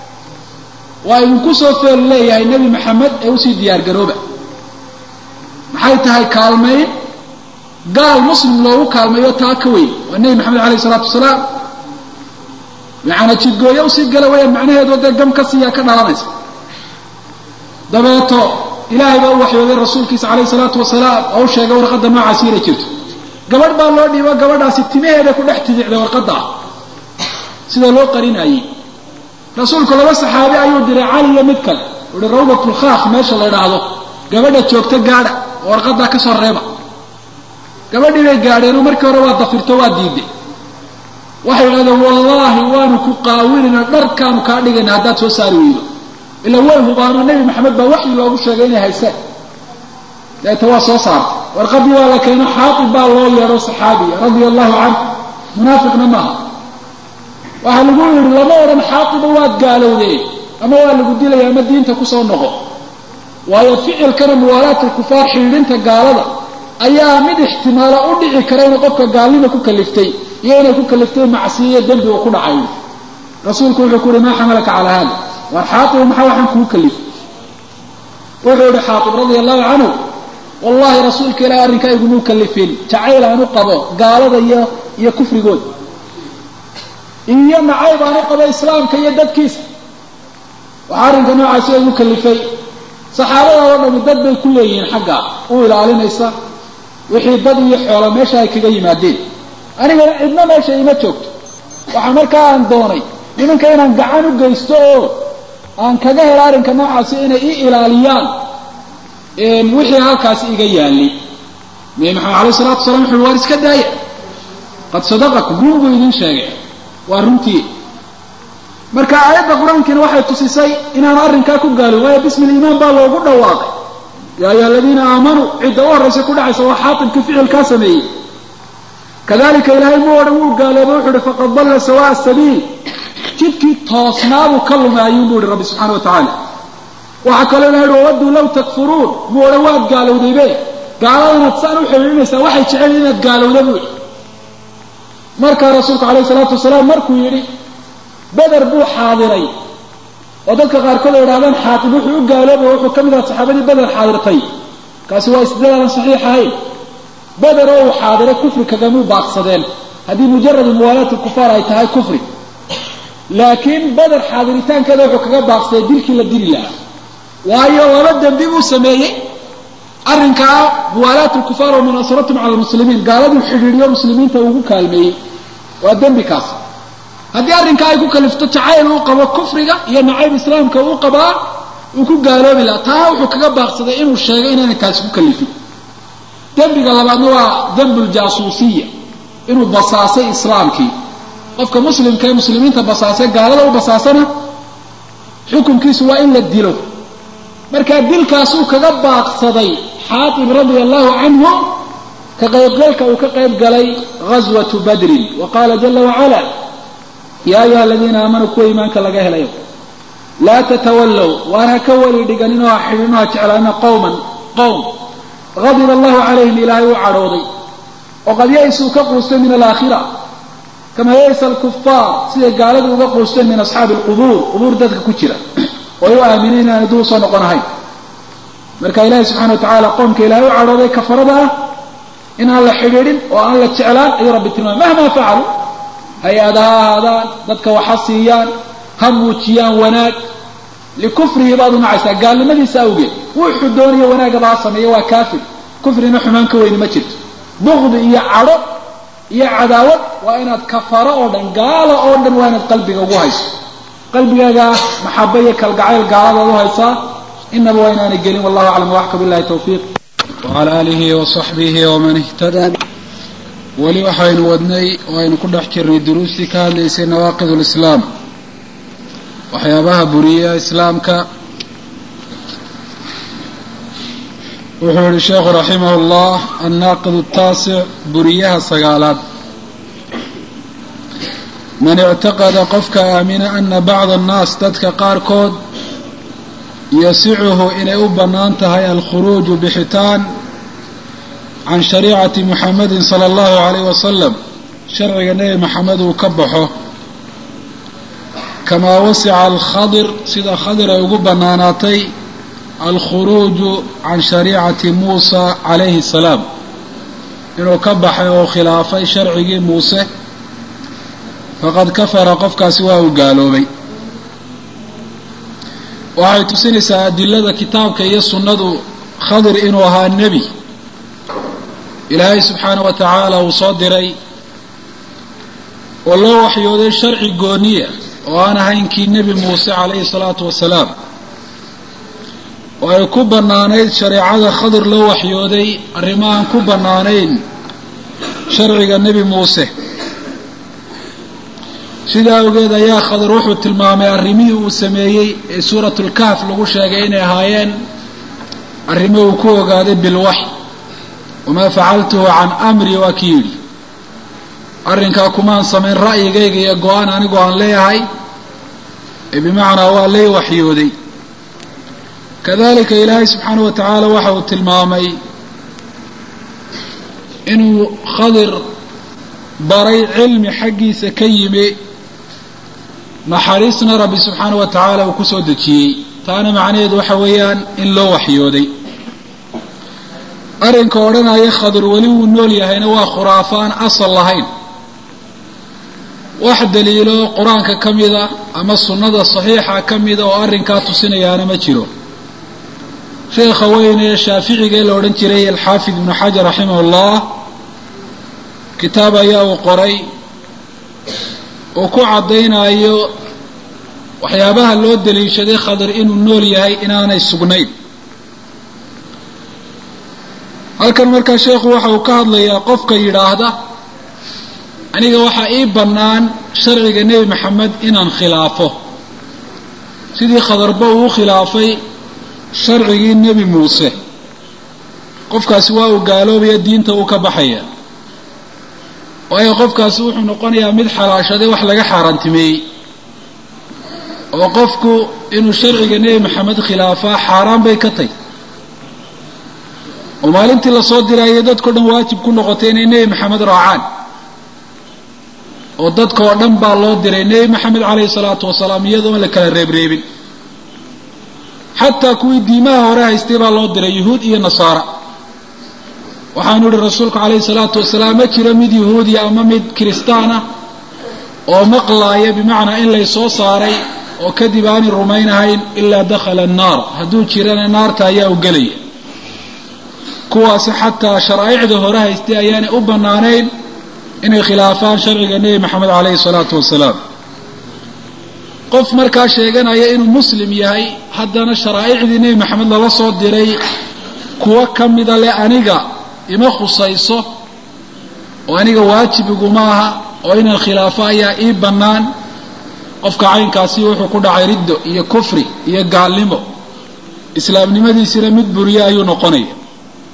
waa idinku soo feel leeyahay nebi maxamed ee usii diyaar garooba maxay tahay kaalmayn gaal muslim loogu kaalmeeyo taa ka weyn waa nebi maxamed alayh isalaatu wasalaam yacana jidgooyo usii gala wayaan macnaheedu dee gam ka siiyaa ka dhalanaysa dabeeto ilaahay baa u waxyooday rasuulkiisa calayhi salaatu wasalaam oo u sheegay warqadda noocaasi inay jirto gabadh baa loo dhiibo gabadhaasi timaheeda ku dhex tidicday warqadda ah sida loo qarinayey rasuulku laba saxaabi ayuu diray cali iyo mid kale uhi rawdatulkhaaf meesha la idhaahdo gabadha joogta gaadha oo warqaddaa ka soo reeba gabadhii bay gaadheenoo markii hore waa dafirto waa diiday waxay idhahdeen wallaahi waanu ku qaawinayna dharkaanu kaa dhigayna haddaad soo saari weydo ila way hubaano nebi maxamed baa waxyi loogu sheegay inay hayseen deeta waa soo saartay warqadii waa la keeno xaatib baa loo yeedho saxaabiya radia allahu canhu munaafiqna maaha waxaa lagu yidhi lama odhan xaatiba waad gaalowdeen ama waa lagu dilaya ama diinta kusoo noqo waayo ficilkana muwaalaat alkufaar xidhiidhinta gaalada ayaa mid ixtimaala u dhici kara inay qofka gaalnima ku kaliftay iyo inay ku kaliftay macsiyiyo dembi uu ku dhacay rasuulku wuxuu ku uhi maa xamalaka calaa hada war xaatib maxaa waxaan kugu kalifay wuxuu ihi xaatib radia allahu canhu wallahi rasuulka ilaah arrinkaa igumuu kalifin jacayl aan u qabo gaalada iyo iyo kufrigooda iyo nacayb aan u qabo islaamka iyo dadkiisa waxaa arrinka noocaasi igu kalifay saxaabada oo dhami dad bay ku leeyihiin xagga u ilaalinaysa wixii dad iyo xoolo meesha ay kaga yimaadeen anigana cidna meesha ima joogto waxaa markaa aan doonay nimanka inaan gacan u geysto oo aan kaga helo arrinka noocaasi inay ii ilaaliyaan wixii halkaasi iga yaalay nabi maxamed alayh salatu wasalaam wuxu waar iska daaya qad sadaqakum run buu idiin sheegay waa runtii marka aayadda qur-aankiina waxay tusisay inaanu arrinkaa ku gaalin waayo bismi liimaan baa loogu dhawaaqay yaa ayuha aladiina aamanuu cidda u horraysa ku dhacaysa waa xaatibkii ficilkaa sameeyey kadalika ilaahay mu odhan wuu gaaloobay wuxu uhi faqad dalla sawaa sabiil jidkii toosnaabuu ka lumay ayuun bu ihi rabbi subxana wa tacaala waxaa kaloo ilaha uhi wawaduu law takfuruun mu odhan waad gaalowdaybe gaaladanaad saan u xidhiidhinaysaa waxay jecel inaad gaalowda buu ihi markaa rasuulku calayhi salaatu wasalaam markuu yidhi beder buu xaadiray oo dadka qaarkood ay idhahdaan xaatib wuxuu u gaaloobay wuxuu ka mid aha saxaabadii beder xaadirtay kaasi waa isdilaalan saxiix ahayn beder oo uu xaadiray kufri kagamuu baaqsadeen haddii mujaradu muwaalaat lkufaar ay tahay kufri laakiin beder xaadiritaankeeda wuxuu kaga baaqsaday dilkii la dili lahaa waayo laba dembi buu sameeyey arrinkaa muwaalaat lkufaar wa munaasaratum cala lmuslimiin gaaladuu xidhiidhiyo muslimiinta ugu kaalmeeyey waa dembi kaas haddii arrinkaa ay ku kalifto jacayl uu qabo kufriga iyo nacayb islaamka uu qabaa uu ku gaaloobi lahaa taa wuxuu kaga baaqsaday inuu sheegay inaanay taasi ku kalifin dembiga labaadna waa dembu ljaasuusiya inuu basaasay islaamkii qofka muslimka ee muslimiinta basaasay gaalada u basaasana xukunkiisu waa in la dilo markaa dilkaasuu kaga baaqsaday xaatib radia allahu canhu ka qaybgalka uu ka qayb galay ghaswatu badrin wa qaala jala wacala yaa ayuha aladiina aamanuu kuwa iimaanka laga helayo laa tatawallow waan ha ka weli dhiganin oo ha xidhin oo ha jeclaana qowman qowm gadiba allahu calayhim ilaahay u cadhooday oo qad ya-isuu ka quustay min alaakhira kama ya-isa alkufaar siday gaaladu uga quusteen min asxaabi alqubuur qubuur dadka ku jira oo ay u aamineen inaan duu soo noqon ahayn marka ilaahay subxana wa tacaala qoomka ilaahay u cadhooday kafarada ah in aan la xidhiidhin oo aan la jeclaan ayuu rabbi tilmaamay mahmaa facalu hay-ada ha ahaadaan dadka waxa siiyaan ha muujiyaan wanaag likufrihi baad u nacaysaa gaalnimadiisa awgeed wuxuu doonayo wanaagaba ha sameeya waa kaafir kufrina xumaan ka weyni ma jirto bukdi iyo cadho iyo cadaawad waa inaad kafaro oo dhan gaalo oo dhan waa inaad qalbiga ugu hayso qalbigaaga maxaba iyo kalgacayl gaaladaad u haysaa inaba waa inaanay gelin wallahu aclam waxka billahi tawfiiq wacala aalihi wasaxbihi waman ihtadaa weli waxaynu wadnay oo aynu ku dhex jirnay duruustii ka hadlaysay nawaaqid lislaam waxyaabaha buriya islaamka wuxuu yihi sheekhu raximah اllah annaaqid الtaasic buriyaha sagaalaad man ictaqada qofka aamina ana bacda annaas dadka qaarkood yasicuhu inay u bannaan tahay alkhuruuju bixitaan can shariicati muxamedin sala allahu alayh wasalam sharciga nebi maxamed uu ka baxo kamaa wasica alkhadir sida khadir ay ugu bannaanaatay alkhuruuju can shariicati muusa calayhi salaam inuu ka baxay oo khilaafay sharcigii muuse faqad kafara qofkaasi waa uu gaaloobay waxay tusinaysaa adilada kitaabka iyo sunnadu khadir inuu ahaa nebi ilaahay subxaana wa tacaala uu soo diray oo loo waxyooday sharci gooniya oo aan ahayn kii nebi muuse calayhi salaatu wasalaam oo ay ku bannaanayd shareecada khadir loo waxyooday arrimo aan ku bannaanayn sharciga nebi muuse sidaa awgeed ayaa khadir wuxuu tilmaamay arrimihii uu sameeyey ee suuratulkahf lagu sheegay inay ahaayeen arrimo uu ku ogaaday bilwaxy wamaa facaltuhu can amri waa ki yidhi arrinkaa kumaan samayn ra'yigayga iyo go-aan anigu aan leeyahay ee bimacnaa waa lay waxyooday kadalika ilaahay subxaana wa tacaala waxa uu tilmaamay inuu khadir baray cilmi xaggiisa ka yimi naxariisna rabbi subxaana wa tacaala uu kusoo dejiyey taana macnaheedu waxa weeyaan in loo waxyooday arrinka odhanaya khadir weli wuu nool yahayna waa khuraafo aan asal lahayn wax daliilo qur-aanka ka mida ama sunnada saxiixa ka mida oo arrinkaa tusinayaana ma jiro sheekha weyne ee shaaficiga la odhan jiray alxaafid ibnu xajar raximah ullah kitaab ayaa uu qoray uu ku caddaynayo waxyaabaha loo daliishaday khadir inuu nool yahay inaanay sugnayn halkan markaa sheekhu waxa uu ka hadlayaa qofka yidhaahda aniga waxaa ii bannaan sharciga nebi maxamed inaan khilaafo sidii khadarba uu u khilaafay sharcigii nebi muuse qofkaasi waa uu gaaloobaya diinta uu ka baxaya waayo qofkaasi wuxuu noqonayaa mid xalaashaday wax laga xaaraantimeeyey oo qofku inuu sharciga nebi maxamed khilaafaa xaaraan bay ka tahy oo maalintii lasoo dirayay dadkao dhan waajib ku noqotay inay nebi maxamed raacaan oo dadka oo dhan baa loo diray nebi maxamed calayhi salaatu wasalaam iyadoon la kala reebreebin xataa kuwii diimaha hore haystay baa loo diray yuhuud iyo nasaara waxaanu ihi rasuulku calayhi salaatu wasalaam ma jiro mid yahuudiya ama mid kiristaan ah oo maqlaaya bimacnaa in lay soo saaray oo kadib aanay rumaynahayn ilaa dakhala annaar hadduu jirana naarta ayaa u gelaya kuwaasi xataa sharaa'icda hore haystay ayaanay u bannaanayn inay khilaafaan sharciga nebi maxamed calayhi salaatu wasalaam qof markaa sheeganaya inuu muslim yahay haddana sharaa'icdii nebi maxamed lala soo diray kuwo ka mida leh aniga ima khusayso oo aniga waajib iguma aha oo inaan khilaafo ayaa ii bannaan qofka caynkaasi wuxuu ku dhacay riddo iyo kufri iyo gaalnimo islaamnimadiisina mid buriye ayuu noqonaya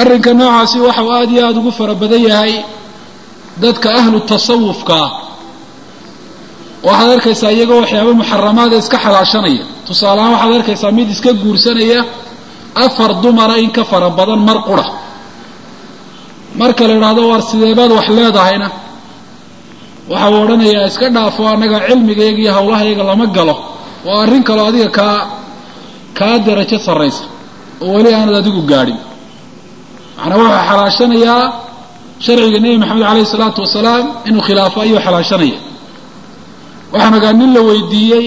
arrinka noocaasi waxa uu aada iyo aada ugu fara badan yahay dadka ahlu tasawufka ah waxaad arkaysaa iyagoo waxyaaba muxaramaada iska xalaashanaya tusaaleahaan waxaad arkaysaa mid iska guursanaya afar dumara in ka fara badan mar qura marka la idhaahdo waar sideebaad wax leedahayna waxa uu odhanayaa iska dhaafo annaga cilmigayga iyo hawlahayaga lama galo oo arrin kaloo adiga kaa kaa darajo sarraysa oo weli aanad adigu gaadhin macnaa wuxuu xalaashanayaa sharciga nebi maxamed calayhi isalaatu wasalaam inuu khilaafo ayuu xalaashanaya waxaan ogaa nin la weydiiyey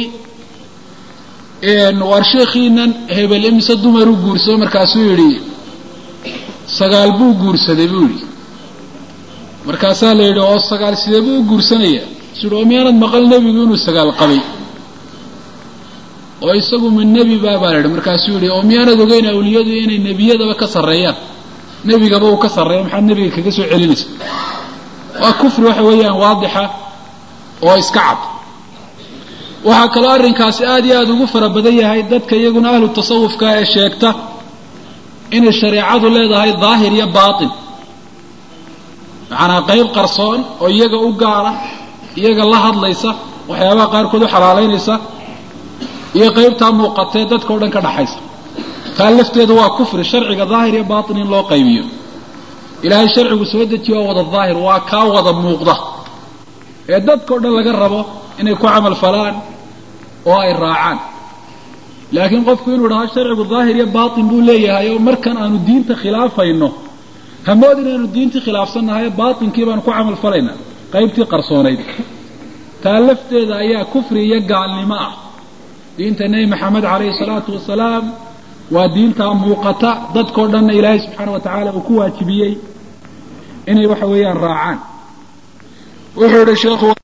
waar sheekhiinan hebel imise dumaruu guursado markaasuu yidhi sagaal buu guursaday buu yidhi markaasaa la yidhi oo sagaal sidee buu u guursanaya isu yidhi oo miyaanad maqal nebigu inuu sagaal qabay oo isagu min nebi baa baa la yidhi markaasuu yidhi oo miyaanad ogeyn awliyadu inay nebiyadaba ka sarreeyaan nebigaba uu ka sarreeya maxaad nebiga kaga soo celinaysa waa kufri waxa weeyaan waadixa oo iska cad waxaa kaloo arrinkaasi aada iyo aada ugu fara badan yahay dadka iyaguna ahlu tasawufka ee sheegta inay shareecadu leedahay daahir iyo baatin macanaa qayb qarsoon oo iyaga u gaara iyaga la hadlaysa waxyaabaha qaarkood u xalaalaynaysa iyo qaybtaa muuqatee dadka o dhan ka dhaxaysa taa lafteedu waa kufri sharciga daahir iyo baatin in loo qaybiyo ilaahay sharcigu soo dejiyo waa wada daahir waa kaa wada muuqda ee dadka o dhan laga rabo inay ku camal falaan oo ay raacaan laakiin qofku inuu dhaho sharcigu daahir iyo baatin buu leeyahay oo markan aanu diinta khilaafayno hamood inaanu diintii khilaafsannahay baatinkii baanu ku camal falaynaa qaybtii qarsoonayd taa lafteeda ayaa kufri iyo gaalnimo ah diinta nebi maxamed calayhi salaatu wasalaam waa diintaa muuqata dadkao dhanna ilaahay subxaana wa tacaala uu ku waajibiyey inay waxa weeyaan raacaan wuxuu yihi sheekhu